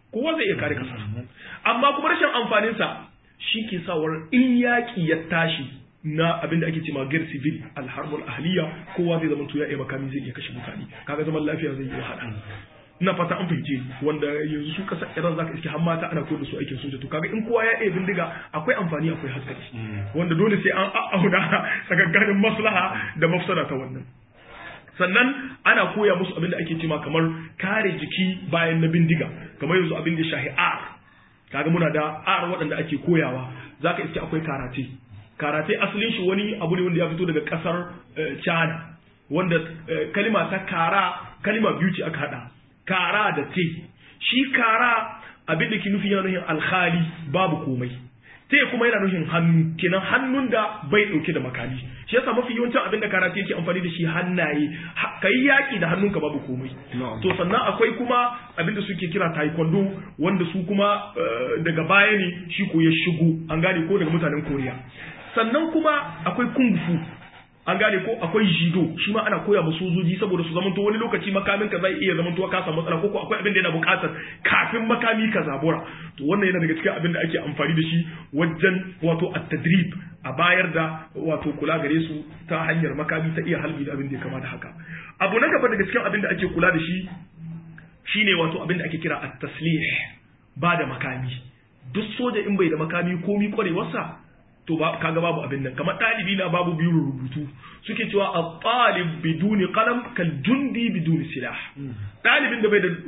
kowa zai iya kare kasar amma kuma rashin amfaninsa shi ke sawar in yaƙi ya tashi na abin da ake ce magar civil alharbul ahliya kowa zai zama ya iya makami zai iya kashe mutane kaga zaman lafiya zai yi wahala ina fata an fahimce wanda yanzu su kasar iran zaka iske har mata ana koyar da su aikin soja to kaga in kowa ya iya bindiga akwai amfani akwai hatsari wanda dole sai an auna tsakankanin maslaha da mafsada ta wannan sannan ana koya musu abin da ake cewa kamar kare jiki bayan na bindiga kamar yanzu abin da shahi ar kaga muna da ar waɗanda ake koyawa zaka iske akwai karate karate asalin shi wani abu ne wanda ya fito daga kasar China wanda kalima ta kara kalima biyu ce aka hada kara da te shi kara abin da ke nufin yana nufin alkhali babu komai te kuma yana nufin hannu kenan hannun da bai dauke da makami shi yasa mafi yawancin abin da karate yake amfani da shi hannaye kai yaki da hannunka babu komai to sannan akwai kuma abin da suke kira taekwondo wanda su kuma daga baya ne shi ko ya shigo an gane ko daga mutanen koriya sannan kuma akwai kung fu an gane ko akwai jido shi ma ana koya ma sojoji saboda su zamanto wani lokaci makamin ka zai iya zamanto ka samu matsala ko akwai abin da yana buƙatar kafin makami ka zabura to wannan yana daga cikin abin da ake amfani da shi wajen wato at-tadrib a bayar da wato kula gare su ta hanyar makami ta iya halbi da abin da ya kama da haka abu na gaba daga cikin abin da ake kula da shi shine wato abin da ake kira at-taslih ba da makami duk soja in bai da makami komi kwarewarsa to ba kaga babu abin nan kamar ɗalibi na babu biyu rubutu suke cewa a ɗalib biduni qalam kal jundi biduni silah ɗalibin da bai da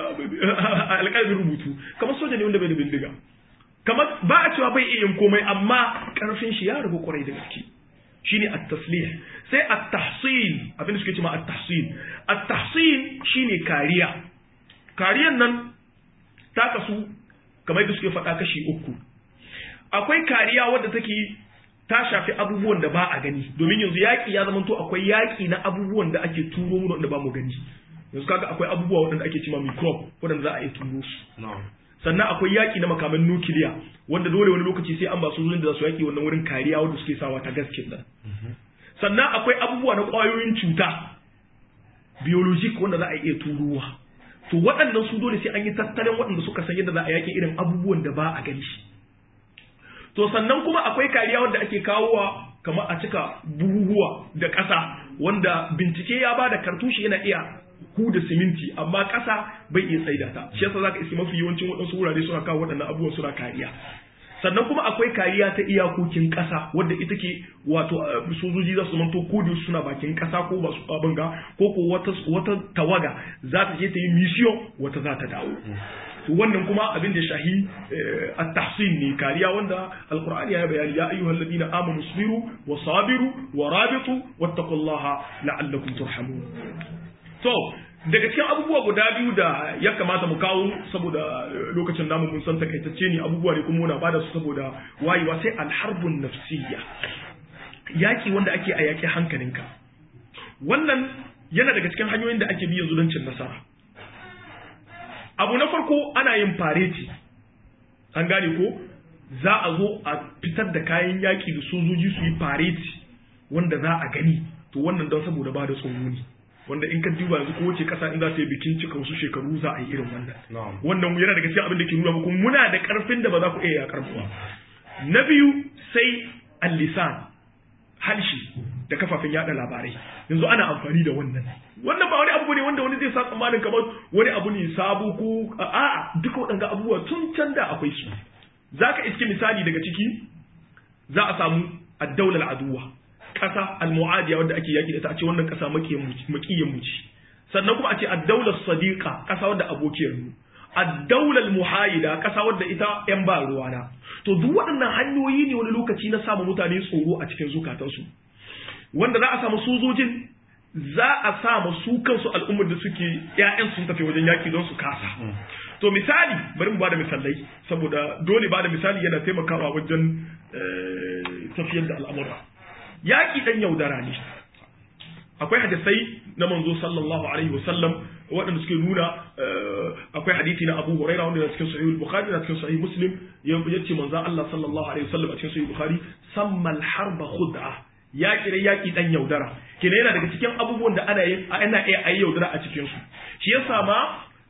alƙalmin rubutu kamar soja ne wanda bai da bindiga kamar ba a cewa bai iya yin komai amma ƙarfin shi ya rabu kwarai da gaske shine at-taslih sai at-tahsin abin da suke cewa at-tahsin at-tahsin shine kariya kariyan nan ta kasu kamar da suke faɗa kashi uku akwai kariya wadda take ta shafi abubuwan da ba a gani domin yanzu yaƙi ya zama to akwai yaƙi na abubuwan da ake turo mu da ba mu gani yanzu kaga akwai abubuwa waɗanda ake cewa microbe waɗanda za a iya turo su sannan akwai yaƙi na makaman nukiliya wanda dole wani lokaci sai an ba sojojin da za su yaƙi wannan wurin kariya wanda suke sawa ta gaskin nan sannan akwai abubuwa na ƙwayoyin cuta biologic wanda za a iya turowa to waɗannan su dole sai an yi tattalin waɗanda suka san yadda za a yaƙi irin abubuwan da ba a gani to sannan kuma akwai kariya wanda ake kawowa kamar a cika buhuhuwa da ƙasa wanda bincike ya ba da kartushi yana iya huda siminti amma ƙasa bai iya tsaida ta shi yasa zaka iske mafi yawancin waɗansu wurare suna kawo waɗannan abubuwan suna kariya sannan kuma akwai kariya ta iyakokin ƙasa wadda ita ke wato sojoji za su zamanto ko da suna bakin ƙasa ko ba su abin ga ko ko wata wata tawaga za ta je ta yi mission wata za ta dawo to wannan kuma abin da shahi at-tahsin ne kariya wanda alqur'ani ya bayani ya ayyuhal ladina amanu sabiru wa sabiru wa rabitu wattaqullaha la'allakum turhamun to daga cikin abubuwa guda biyu da ya kamata mu kawo saboda lokacin namu mun san takaitacce ne abubuwa ne kuma muna bada su saboda wayewa sai alharbun nafsiyya yaki wanda ake a yaki hankalinka wannan yana daga cikin hanyoyin da ake bi yanzu don cin nasara abu na farko ana yin fareti an gane ko za a zo a fitar da kayan yaki da sojoji su yi fareti wanda za a gani to wannan don saboda ba da tsoro ne wanda in ka duba yanzu ko wace kasa in za ta yi bikin cika wasu shekaru za a yi irin wannan wannan yana daga cikin abin da ke nuna muku muna da karfin da ba za ku iya yakar ba na biyu sai al-lisan halshi da kafafen yada labarai yanzu ana amfani da wannan wannan ba wani abu ne wanda wani zai sa tsammanin kamar wani abu ne sabo ko a'a duka waɗanda abubuwa tun can da akwai su zaka iske misali daga ciki za a samu ad-dawla al-aduwa ƙasa al-mu'adiya wanda ake yaki da ta a ce wannan ƙasa makiyin mu ce sannan kuma a ce ad-dawla sadiqa ƙasa wanda abokiyar mu ad-dawla al-muhayida ƙasa wanda ita yan ba ruwana to duk waɗannan hanyoyi ne wani lokaci na samu mutane tsoro a cikin zukatansu wanda za a samu sojojin za a samu su kansu al'ummar da suke ƴaƴan sun tafi wajen yaki don su kasa to misali bari mu bada misalai saboda dole bada misali yana taimakawa wajen tafiyar da al'amura yaƙi ɗan yaudara ne akwai hadisai na manzo sallallahu alaihi wasallam waɗanda suke nuna akwai hadisi na Abu Hurairah wanda cikin Sahih Bukhari da cikin Sahih Muslim yace manzo Allah sallallahu alaihi wasallam a cikin Sahih Bukhari samma al-harba khud'a yaƙi da yaƙi ɗan yaudara kenan yana daga cikin abubuwan da ana yin ana iya ayi yaudara a cikin su shi yasa ma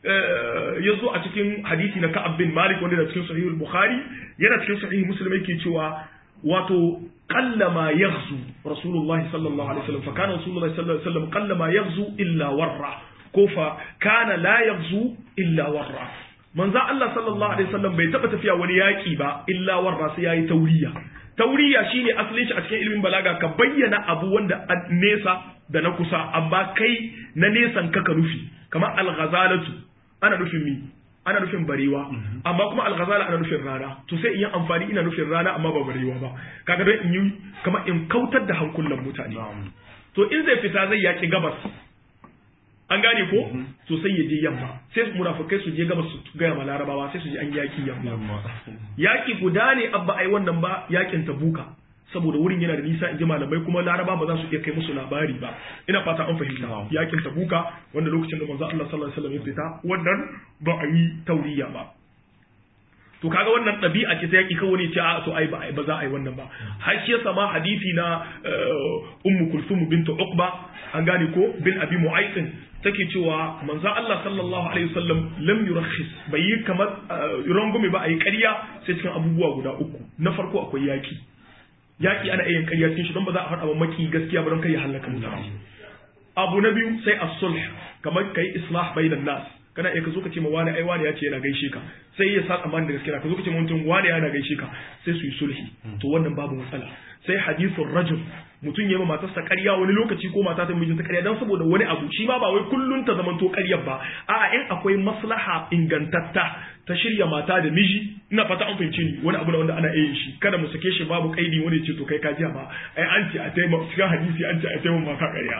ya zo a cikin hadisi na Ka'ab bin Malik wanda da cikin Sahih Bukhari yana cikin Sahih Muslim yake cewa wato qallama yaghzu Rasulullah sallallahu alaihi wasallam fa kana Rasulullah sallallahu alaihi wasallam qallama yaghzu illa warra ko fa kana la yaghzu illa warra manzo Allah sallallahu alaihi wasallam bai taba tafiya wani yaki ba illa warra sai yayi tauriya tauriya shine asalin shi a cikin ilimin balaga ka bayyana abu wanda nesa da na kusa amma kai na nesan ka ka nufi kamar al-ghazalatu ana nufin mi ana nufin barewa amma kuma al-ghazala ana nufin rana to sai in yi amfani ina nufin rana amma ba barewa ba kaga dan in yi kamar in kautar da hankulan mutane to in zai fita zai yaki gabas an gane ko to sai ya je yamma sai munafikai su je gabas su gaya ma larabawa sai su je an yaki yamma yaki guda ne abba ai wannan ba yakin tabuka saboda wurin yana da nisa in ji malamai kuma laraba ba za su iya kai musu labari ba ina fata an fahimta yakin tabuka wanda lokacin da manzo Allah sallallahu alaihi wasallam ya fita wannan ba a yi tauriya ba to kaga wannan ɗabi'a ce ta yaki kawai ne ce a to ai ba ba za a yi wannan ba har shi yasa ma hadisi na ummu kulsum bint uqba an gane ko bin abi mu'aytin take cewa manzo Allah sallallahu alaihi wasallam lam yurakhis bai yi kamar rangume ba a yi ƙarya sai cikin abubuwa guda uku na farko akwai yaki yaki ana iya ƙarya cikin shi don ba za a faɗa ba maki gaskiya ba don kai ya halaka mutane abu na biyu sai as-sulh kamar kai islah bainan nas kana iya ka zo ka ce ma wani ai wani ya ce yana gaishe ka sai ya sa tsammanin da gaskiya ka zo ka ce mutum wani yana gaishe ka sai su yi sulhi to wannan babu matsala sai hadithun rajul mutum ya yi matarsa ƙarya wani lokaci ko mata ta mijinta ƙarya don saboda wani abu shi ma ba wai kullun ta zamanto ƙaryar ba a'a in akwai maslaha ingantatta ta shirya mata da miji ina fata an fahimce ni wani abu na wanda ana iya shi kada mu sake shi babu kaidi wani ce to kai ka jiya ba ai an ce a taimaka cikin hadisi an ce a taimaka maka ƙarya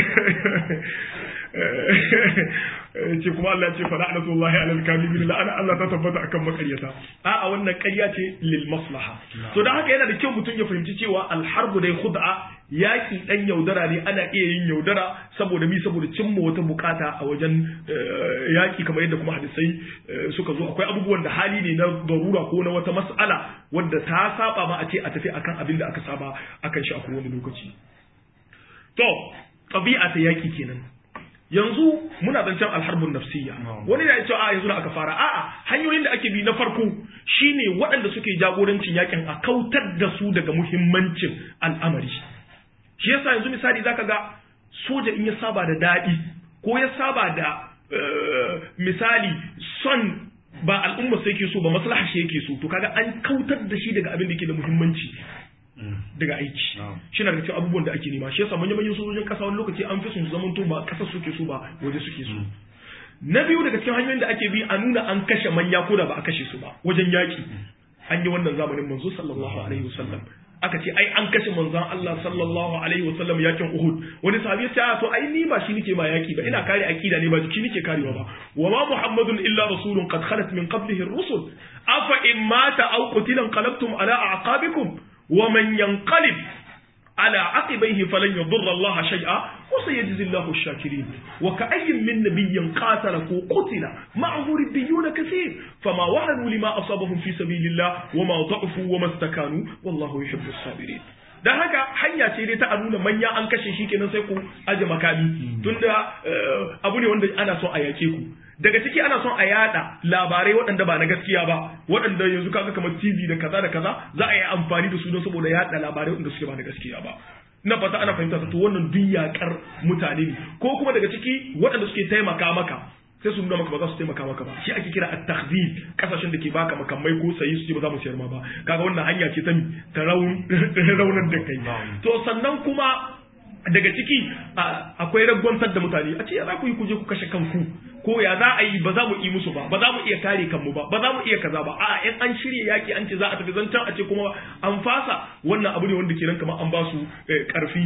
ce kuma Allah ce fala anatullahi alal kadibin la ana Allah ta tabbata akan makaryata a'a wannan ƙarya ce lil maslaha to dan haka yana da kyau mutum ya fahimci cewa al harbu dai khud'a yaki dan yaudara ne ana iya yin yaudara saboda mi saboda cimma wata bukata a wajen yaki kamar yadda kuma hadisai suka zo akwai abubuwan da hali ne na darura ko na wata mas'ala wadda ta saba ma a ce a tafi akan abin da aka saba akan shi a kowane lokaci to ɗabi'a ta yaki kenan yanzu muna zancen alharbun nafsiyya wani da ya ce a yanzu da aka fara a'a hanyoyin da ake bi na farko shine waɗanda suke jagorancin yakin a kautar da su daga muhimmancin al'amari shi yasa yanzu misali zaka ga soja in ya saba da daɗi ko ya saba da misali son ba al'umma sai ke so ba maslaha shi yake so to kaga an kautar da shi daga abin da yake da muhimmanci daga aiki shi na da cikin abubuwan da ake nema shi yasa manyan manyan sojojin kasa wani lokaci an fi sun zaman to ba kasar suke so ba waje suke so na biyu daga cikin hanyoyin da ake bi a nuna an kashe manya ko da ba a kashe su ba wajen yaki an yi wannan zamanin manzo sallallahu alaihi wasallam aka ce ai an kashe manzon Allah sallallahu alaihi wasallam yakin Uhud wani sahabi ya ce to ai ni ba shi nake ma yaki ba ina kare akida ne ba jiki nake karewa ba wa ma muhammadun illa rasulun qad khalat min qablihi ar-rusul afa in mata aw qutila qalabtum ala a'qabikum wa man yanqalib ala aqibaihi falan yadurra Allah shay'a wa sayajzi Allahu ash-shakirin wa ka'ayyin min nabiyyin qatala ko qutila ma'ahu ribbiyun kaseer fama wahanu lima asabahum fi sabilillah wa ma da'fu wa mastakanu wallahu yuhibbu as-sabirin dan haka hanya ce dai ta a nuna manya an kashe shi kenan sai ku aje makami tunda abu ne wanda ana son a yake ku daga ciki ana son a yada labarai waɗanda ba na gaskiya ba waɗanda yanzu kaga kamar TV da kaza da kaza za a yi amfani da su don saboda yada labarai waɗanda suke ba na gaskiya ba na fata ana fahimta to wannan duk yakar mutane ne ko kuma daga ciki waɗanda suke taimaka maka sai su nuna maka ba za su taimaka maka ba shi ake kira at-takhzib kasashen da ke baka makamai ko sayi su ce ba za mu siyar ma ba kaga wannan hanya ce ta ta raunar da kai to sannan kuma daga ciki akwai ragwantar da mutane a ce ya za ku yi kuje ku kashe kanku ko ya za a yi ba za mu yi musu ba ba za mu iya kare kanmu ba ba za mu iya kaza ba a'a in an shirya yaki an ce za a tafi zancen a ce kuma an fasa wannan abu ne wanda ke nan kamar an ba su karfi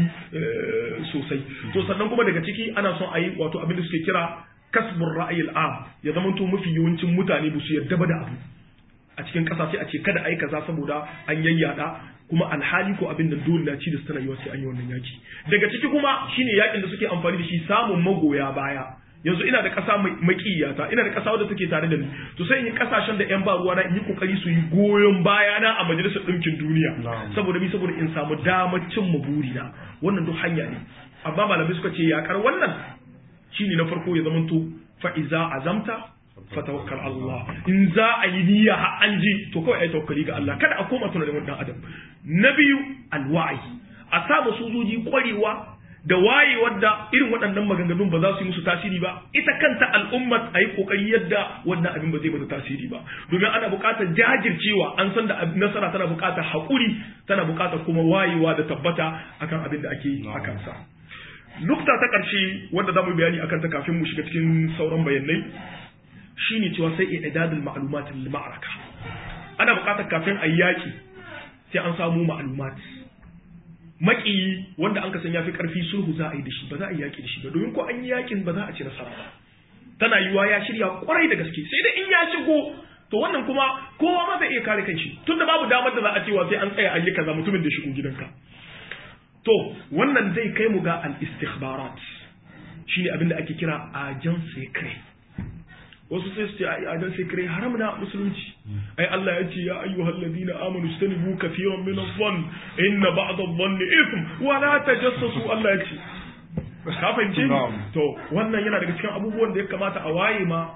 sosai to sannan kuma daga ciki ana son a yi wato abin da suke kira kasbur ra'ayil am ya zama to mafi yawancin mutane ba su yarda ba da abu a cikin ƙasa sai a ce kada a yi kaza saboda an yayyada kuma alhali ko abin da dole na ci da tana yiwa sai an yi wannan yaki daga ciki kuma shine yakin da suke amfani da shi samun magoya baya yanzu ina da ƙasa mai makiyata ina da ƙasa wadda take tare da ni to sai in yi ƙasashen da 'yan ba ruwa na in yi kokari su yi goyon bayana a majalisar ɗinkin duniya saboda mi saboda in samu damar cin burina wannan duk hanya ne amma malamai suka ce yakar wannan shine na farko ya zamanto fa iza azamta fatawakkal Allah in za a yi niyya har an ji to kawai ai tawakkali ga Allah kada a koma tunanin wannan adam na biyu alwa'i a samu sojoji kwarewa da wayewar da irin waɗannan maganganun ba za su yi musu tasiri ba ita kanta al'umma a yi ƙoƙari yadda wannan abin ba zai mata tasiri ba domin ana buƙatar jajircewa an san da nasara tana buƙatar haƙuri tana buƙatar kuma wayewa da tabbata akan abin da ake yi a kansa nukta ta ƙarshe wanda za mu yi bayani akan ta kafin mu shiga cikin sauran bayanai shine cewa sai i'dadul ma'lumat lil ma'araka ana buƙatar kafin a yaki sai an samu ma'lumat maki wanda an kasan yafi karfi sulhu za a yi da shi ba za a yi yaki da shi ba domin ko an yi yakin ba za a ci nasara ba tana yiwa ya shirya kwarai da gaske sai da in ya shigo to wannan kuma kowa ma zai iya kare kanshi tunda babu damar da za a cewa sai an tsaya an yi kaza mutumin da shigo gidanka to wannan zai kai mu ga al-istikhbarat shine abin da ake kira agent secret wasu sai su ce ai agent secret haram na musulunci ai Allah ya ce ya ayyuhal ladina amanu istanibu kathiran min adh-dhann inna ba'd adh-dhanni ithm wa la tajassasu Allah ya ce ka fahimce ni to wannan yana daga cikin abubuwan da ya kamata a waye ma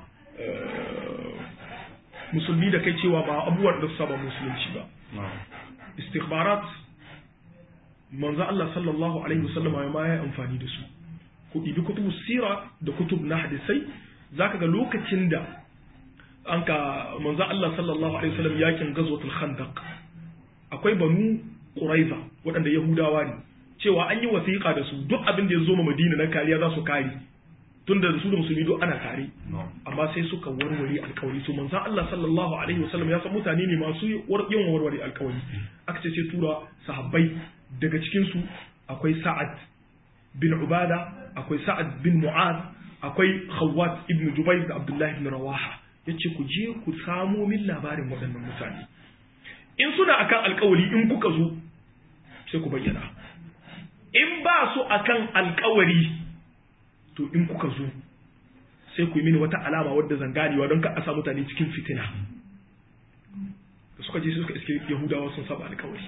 musulmi da kai cewa ba abubuwan da su saba musulunci ba istikhbarat manzo Allah sallallahu alaihi wasallam ya ma ya amfani da su ku ɗibi kutubu sira da kutub na hadisai zaka ga lokacin da an ka manzo Allah sallallahu alaihi wasallam yakin gazwatul khandaq akwai banu quraiza waɗanda yahudawa ne cewa an yi wasiƙa da su duk abin da ya zo ma madina na kariya za su kare tun da su da musulmi duk ana kare amma sai suka warware alkawari to manzo Allah sallallahu alaihi wasallam ya san mutane ne masu yin warware alkawari aka ce sai tura sahabbai daga cikin su akwai sa'ad bin ubada akwai sa'ad bin mu'az akwai khawwat ibn jubair da abdullahi ibn rawaha yace ku je ku samo min labarin waɗannan mutane in suna akan alkawari in kuka zo sai ku bayyana in ba su akan alkawari to in kuka zo sai ku yi mini wata alama wadda zan ganewa don ka a sa mutane cikin fitina da suka je suka iske yahudawa sun saba alkawari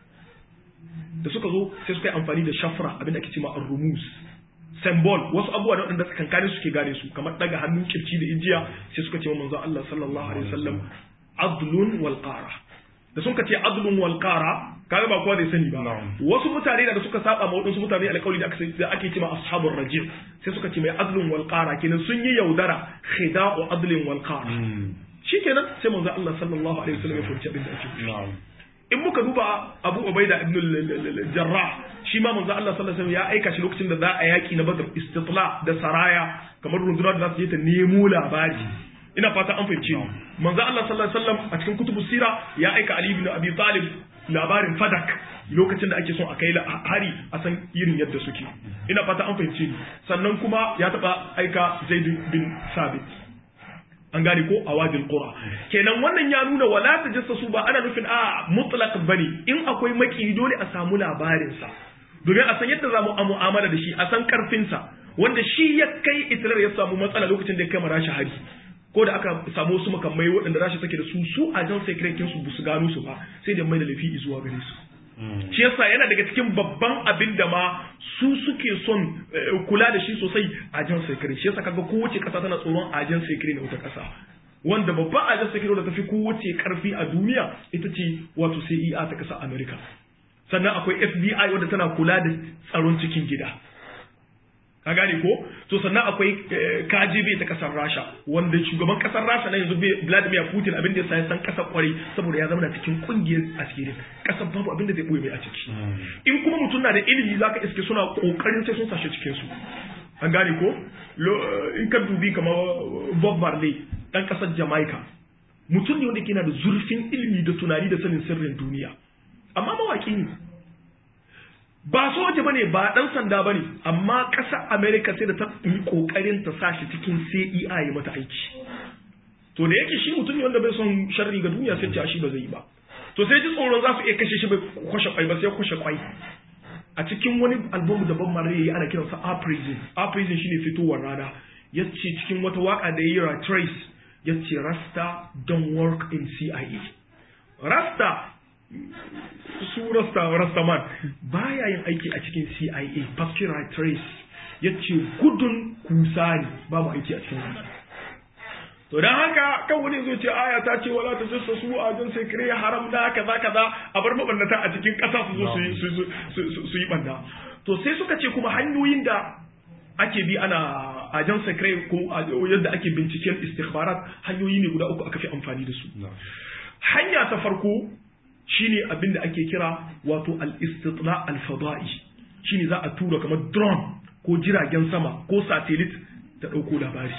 da suka zo sai suka yi amfani da shafra abin da ake cewa ar-rumus symbol wasu abubuwa da waɗanda kankane suke gane su kamar daga hannun kirci da ijiya sai suka ce wa manzo Allah sallallahu alaihi wasallam adlun wal qara da sun ka ce adlun wal qara kaga ba kowa zai sani ba wasu mutane da suka saba ma wadansu mutane alƙawari da aka da ake cewa ashabur rajim sai suka ce mai adlun wal qara kenan sun yi yaudara khida'u adlin wal qara shikenan sai manzo Allah sallallahu alaihi wasallam ya furci abin da ake in muka duba Abu Ubaida ibn al-Jarrah shi ma manzo Allah sallallahu alaihi wasallam ya aika shi lokacin da za a yaki na Badr istitla da saraya kamar rundunar da za su je ta nemo labari ina fata an fahimce ni manzo Allah sallallahu alaihi wasallam a cikin kutubu sira ya aika Ali ibn Abi Talib labarin Fadak lokacin da ake son a kai hari a san irin yadda suke ina fata an fahimce ni sannan kuma ya taba aika Zaid bin Sabit an gane ko a wajin qura kenan wannan ya nuna wala tajassasu ba ana nufin a mutlaq bane in akwai maki dole a samu labarin sa domin a san yadda za mu mu'amala da shi a san karfin sa wanda shi ya kai Israel ya samu matsala lokacin da ya kai marashi hari ko da aka samu wasu makamai waɗanda rashi take da su su a jan sekretin su su gano su ba sai da mai da lafi zuwa gare su shi yasa yana daga cikin babban abin da ma su suke son kula da shi sosai a jan sekret shi yasa kaga kowace kasa tana tsoron a jan sekret na wata kasa wanda babban a jan sekret da tafi kowace karfi a duniya ita ce wato CIA ta kasa America sannan akwai FBI wadda tana kula da tsaron cikin gida ka gane ko to sannan akwai KGB ta kasar Rasha wanda shugaban kasar Rasha na yanzu Vladimir Putin abin da ya san kasar kwarai saboda ya zama cikin kungiyar asirin kasar babu abin da zai boye mai a ciki in kuma mutum na da ilimi zaka iske suna kokarin sai sun sashe cikin su an gane ko in ka dubi kamar Bob Marley dan kasar Jamaica mutum ne wanda ke da zurfin ilimi da tunani da sanin sirrin duniya amma mawaki ne ba soja bane ba dan sanda bane amma ƙasar America sai da ta yi kokarin ta sa shi cikin CIA ya mata aiki to da yake shi mutum ne wanda bai son sharri ga duniya sai ce shi ba zai yi ba to sai ji tsoron za su iya kashe shi bai kwashe kwai ba sai kwashe kwai a cikin wani album da Bob Marley yayi ana kiransa A Prison A Prison shine fitowar rana yace cikin wata waka da yayi Trace yace Rasta don't work in CIA Rasta su rasta rastaman baya yin aiki a cikin CIA Pascal Trace yace gudun kusa ne ba mu aiki a cikin wannan to dan haka kan wani zo ce aya ta ce wala ta jassa su a jan sai kire haram da kaza kaza a bar mabannata a cikin ƙasa su zo su yi banda to sai suka ce kuma hanyoyin da ake bi ana ajan secret ko yadda ake binciken istikhbarat hanyoyi ne guda uku aka fi amfani da su hanya ta farko shine abin da ake kira wato al-istitla al-fada'i shine za a tura kamar drone ko jiragen sama ko satellite ta dauko labari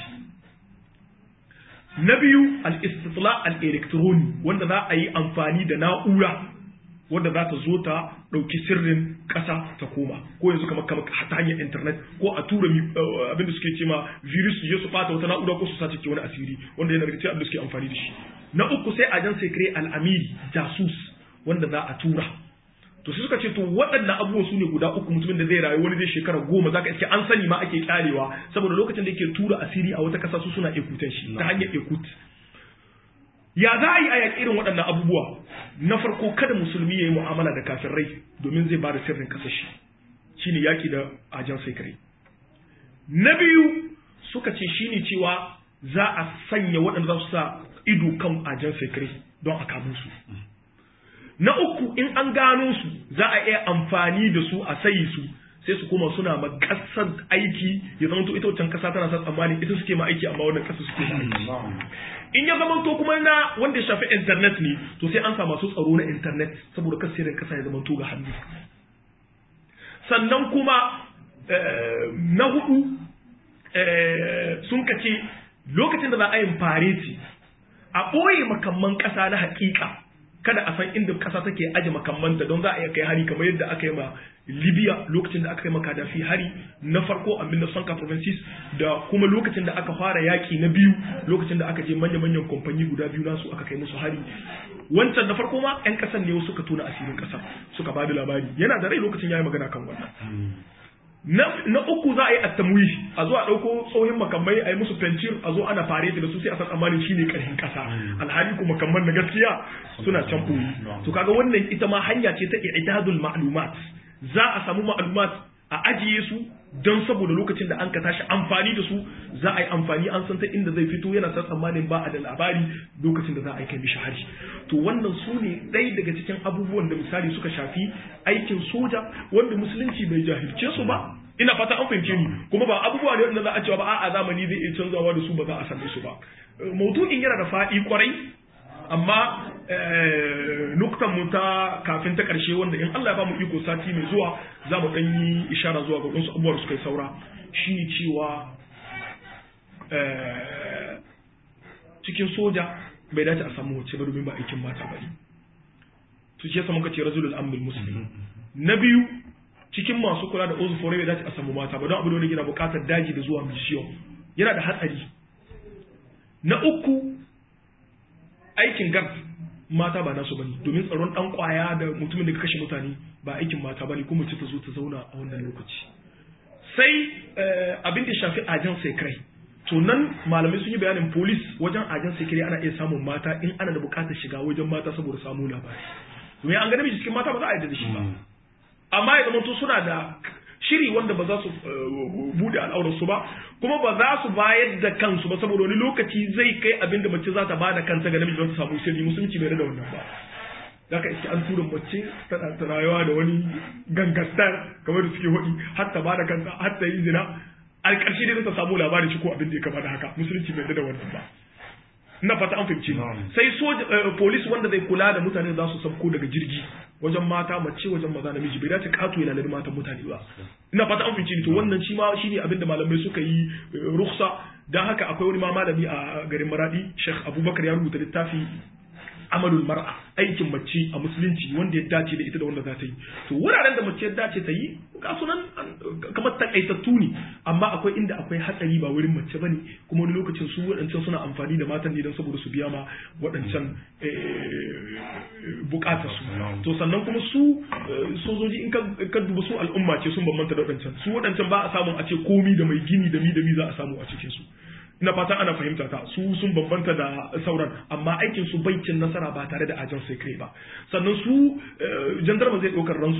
na biyu al-istitla al-electroni wanda za a yi amfani da na'ura wanda za ta zo ta ɗauki sirrin ƙasa ta koma ko yanzu kamar kamar ta hanyar internet ko a tura abin da suke ce ma virus su je su ɓata wata na'ura ko su sace ke wani asiri wanda yana daga cikin abin da suke amfani da shi na uku sai ajan sai kire al'amiri jasus wanda za a tura to sai suka ce to waɗannan abubuwa su ne guda uku mutumin da zai rayu wani zai shekara goma zaka iske an sani ma ake kyarewa saboda lokacin da yake tura asiri a wata ƙasa su suna ekutan shi ta hanyar ekut ya za a yi a yaƙi irin waɗannan abubuwa na farko kada musulmi ya yi mu'amala da kafirai domin zai ba da sirrin kasashe shine yaƙi da ajan sai na biyu suka ce shine cewa za a sanya waɗanda za su sa ido kan ajan sai don a kamun su na uku in an gano su za a iya amfani da su a sayi su sai su koma suna ma kasar aiki ya zama to ita wancan kasa tana sa tsammani ita suke ma aiki amma wannan kasa suke ma aiki in ya zama to kuma na wanda ya shafi internet ne to sai an sa masu tsaro na internet saboda kasirin kasa ya zama to ga hannu sannan kuma na hudu sun kace lokacin da za a yi fareti a ɓoye makamman ƙasa na haƙiƙa kada a san inda ƙasa take aje makammanta don za a iya kai hari kamar yadda aka yi ma libya lokacin da aka yi ma kadafi hari na farko a 1986 da kuma lokacin da aka fara yaƙi na biyu lokacin da aka je manya-manyan kamfani guda biyu nasu aka kai musu hari wancan da farko ma 'yan ƙasan ne suka tona asirin ƙasa suka ba da labari yana da rai lokacin ya yi magana kan wannan na uku za a yi attamwi a zo a ɗauko tsohin makamai a yi musu fencir a zo ana fare da su sai a san tsammanin shi ne ƙarfin ƙasa alhali kuma makamman na gaskiya suna can ɓoyi to kaga wannan ita ma hanya ce ta i'tadul ma'lumat za a samu ma'lumat a ajiye su don saboda lokacin da an ka tashi amfani da su za a yi amfani an san ta inda zai fito yana san tsammanin ba a da labari lokacin da za a yi kai mishi hari to wannan su ne ɗaya daga cikin abubuwan da misali suka shafi aikin soja wanda musulunci bai jahilce su ba ina fata an fahimce ni kuma ba abubuwa ne wanda za a cewa ba a'a zamani zai iya canzawa da su ba za a same su ba maudu'in yana da faɗi kwarai amma nuktan mu ta kafin ta ƙarshe wanda in Allah ya ba mu iko sati mai zuwa za mu ɗan yi ishara zuwa ga wasu abubuwa da suka yi saura shine cewa cikin soja bai dace a samu wacce ba domin ba aikin mata ba ne su ce samu kace rajulul amrul muslim na biyu cikin masu kula da ozu fore bai dace a samu mata ba don abu da yana buƙatar daji da zuwa mission yana da hatsari na uku aikin gard mata ba nasu bane domin tsaron dan kwaya da mutumin da ka kashe mutane ba aikin mata bane kuma ce ta zo ta zauna a wannan lokaci sai abin da shafi ajan sekrai to nan malamai sun yi bayanin police wajen ajan sekrai ana iya samun mata in ana da bukatar shiga wajen mata saboda samu labari domin an ga namiji cikin mata ba za a yarda da shi ba amma ya zama to suna da shiri wanda ba za su bude al'aurarsu ba kuma ba za su bayar da kansu ba saboda wani lokaci zai kai abinda mace za ta bada kanta ga namiji don ta samu sirri musulunci bai da wannan ba zaka iske an tura mace tana ta rayuwa da wani gangastar kamar da suke hudi har ta bada kanta har ta yi zina a ƙarshe dai ta samu labarin shi ko abin da ya kama da haka musulunci bai da wannan ba ina fata an fahimci sai soja police wanda zai kula da mutane za su sabko daga jirgi wajen mata mace wajen maza namiji bai dace kato ya lalari matan mutane ba ina fata an fahimci to wannan shi ma shine abin da malamai suka yi ruksa dan haka akwai wani ma malami a garin Maradi Sheikh Abubakar ya rubuta littafi amalul mar'a aikin mace a musulunci wanda ya dace da ita da wanda za ta yi to wuraren da mace ya dace ta yi ga sunan kamar takaitattu ne amma akwai inda akwai hatsari ba wurin mace bane kuma wani lokacin su waɗancan suna amfani da matan ne don saboda su biya ma waɗancan bukatar su to sannan kuma su sojoji in ka duba su al'umma ce sun bambanta da waɗancan su waɗancan ba a samun a ce komi da mai gini da mi da mi za a samu a cikin su ina fatan ana fahimta ta su sun bambanta da sauran amma aikin su bai cin nasara ba tare da ajan sai kai ba sannan su jandarma zai ɗaukar rantsuwa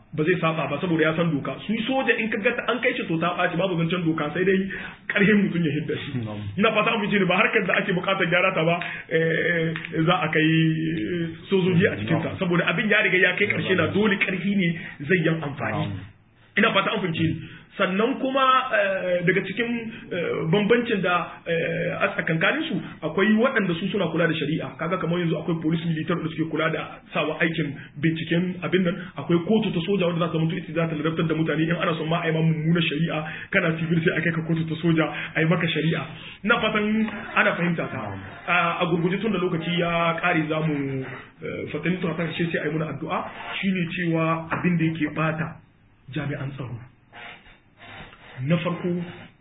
ba zai saba ba saboda ya san doka su soja in ka gata an kai shi to ta ɓaci babu zancen doka sai dai ƙarfin mutum ya hidda shi ina fata an fice ne ba harkar da ake buƙatar gyara ta ba za a kai sojoji a cikin ta saboda abin ya riga ya kai ƙarshe na dole ƙarfi ne zai yan amfani ina fata an fice sannan kuma daga cikin bambancin da a tsakankanin su akwai waɗanda su suna kula da shari'a kaga kamar yanzu akwai police militar da suke kula da sawa aikin binciken abin nan akwai kotu ta soja wanda za ta mutu ita za ta ladabtar da mutane in ana son ma a yi ma mummunar shari'a kana civil sai a kai ka kotu ta soja a yi maka shari'a ina fatan ana fahimta ta a gurguje tun da lokaci ya kare za mu fatanin ta karshe sai a yi muna addu'a shine cewa abin da yake bata jami'an tsaro na farko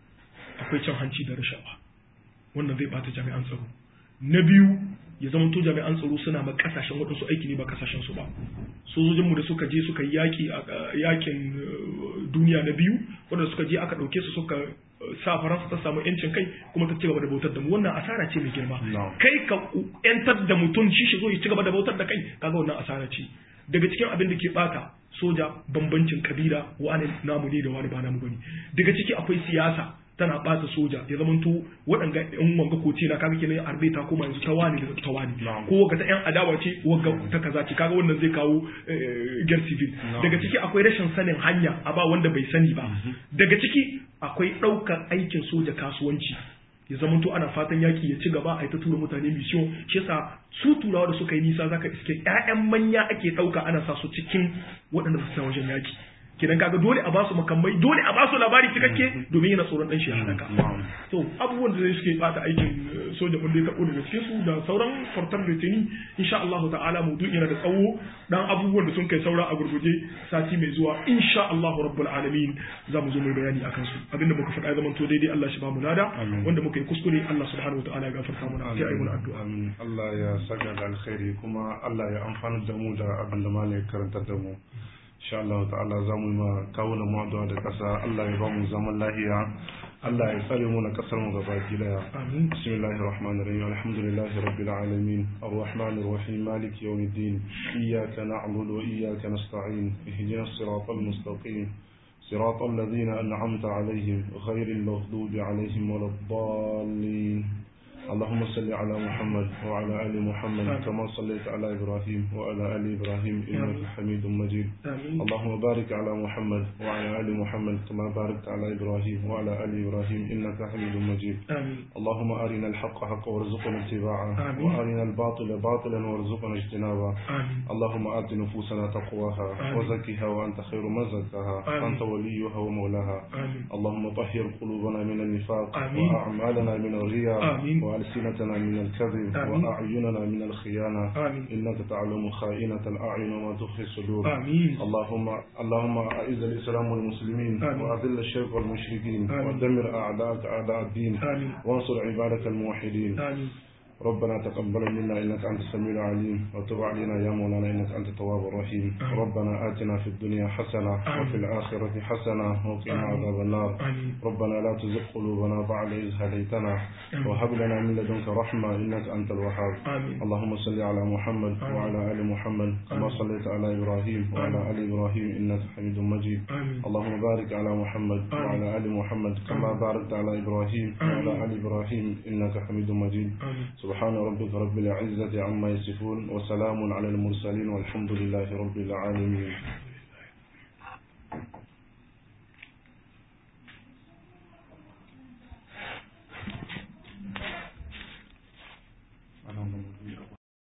akwai cin hanci da rashawa wannan zai bata jami'an tsaro na biyu ya zama to jami'an tsaro suna ma kasashen waɗansu aiki ne ba kasashen su ba sojojinmu da suka je suka yi yaƙi a yakin duniya na biyu wanda suka je aka ɗauke su suka sa faransa ta samu yancin kai kuma ta ci gaba da bautar da mu wannan asara ce mai girma kai ka yantar da mutum shi shi zo ya ci gaba da bautar da kai kaga wannan asara ce daga cikin abin da ke bata soja bambancin kabila wani namu ne da wani ba namu bane daga ciki akwai siyasa tana bata soja ya zamanto waɗanga yan wanga koce na kaga kenan arbe ta koma yanzu ta wani da ta wani ko ga ta yan adawa ce wanga ta kaza ce kaga wannan zai kawo gar civil daga ciki akwai rashin sanin hanya a ba wanda bai sani ba daga ciki akwai ɗaukar aikin soja kasuwanci ya zamanto ana fatan yaki ya ci gaba a yi ta tura mutane mission shi yasa su turawa da suka yi nisa zaka iske ƴaƴan manya ake ɗauka ana sa su cikin waɗanda su wajen yaki kidan kaga dole a basu makamai dole a basu labari cikakke domin yana tsoron dan shi ya halaka to abubuwan da suke bata aikin soja mun dai tabo daga cikin su da sauran fartar litini insha Allah ta'ala maudu'in yana da tsawo dan abubuwan da sun kai saura a gurguje sati mai zuwa insha Allah rabbul alamin za mu zo mai bayani akan su abinda muka faɗa zaman to daidai Allah shi ba mu lada wanda muka yi kuskure Allah subhanahu ta'ala ya gafarta mana sai ayi mun addu'a Allah ya saka da alkhairi kuma Allah ya amfana da mu da abin da malai karanta da mu insha Allah ta'ala za mu yi ma kawuna mu addu'a da kasa Allah ya ba mu zaman lahiya Allah ya tsare mu na kasar mu gaba ki daya amin bismillahir rahmanir rahim alhamdulillahi rabbil alamin arrahmanir rahim maliki yawmiddin iyyaka na'budu wa iyyaka nasta'in ihdinas siratal mustaqim صراط الذين أنعمت عليهم غير المغضوب عليهم ولا الضالين اللهم صل على محمد وعلى آل محمد كما صليت على إبراهيم وعلى آل إبراهيم إنك حميد مجيد آمين اللهم بارك على محمد وعلى آل محمد كما باركت على إبراهيم وعلى آل إبراهيم إنك حميد مجيد آمين اللهم أرنا الحق حقا وارزقنا اتباعه آمين. وأرنا الباطل باطلا وارزقنا اجتنابه آمين اللهم آت نفوسنا تقواها آمين. وزكها وأنت خير من زكاها آمين. أنت وليها ومولاها آمين اللهم طهر قلوبنا من النفاق آمين. وأعمالنا من الرياء آمين. وألسنتنا من الكذب آمين. وأعيننا من الخيانة آمين إنك تعلم خائنة الأعين وما تخفي الصدور آمين اللهم اللهم أعز الإسلام والمسلمين آمين. وأذل الشرك والمشركين آمين. ودمر أعداءك أعداء الدين آمين وانصر عبادك الموحدين آمين ربنا تقبل منا إنك أنت السميع العليم وتب علينا يا مولانا إنك أنت التواب الرحيم آمين. ربنا آتنا في الدنيا حسنة آمين. وفي الآخرة حسنة وقنا آمين. عذاب النار آمين ربنا لا تزغ قلوبنا بعد إذ هديتنا آمين. وهب لنا من لدنك رحمة إنك أنت الوهاب آمين اللهم صل على محمد آمين. وعلى آل محمد كما آمين. صليت على إبراهيم وعلى آل إبراهيم إنك حميد مجيد آمين اللهم بارك على محمد آمين. وعلى آل محمد كما آمين. باركت على إبراهيم آمين. وعلى آل إبراهيم إنك حميد مجيد آمين سبحان ربك رب العزة عما يصفون وسلام على المرسلين والحمد لله رب العالمين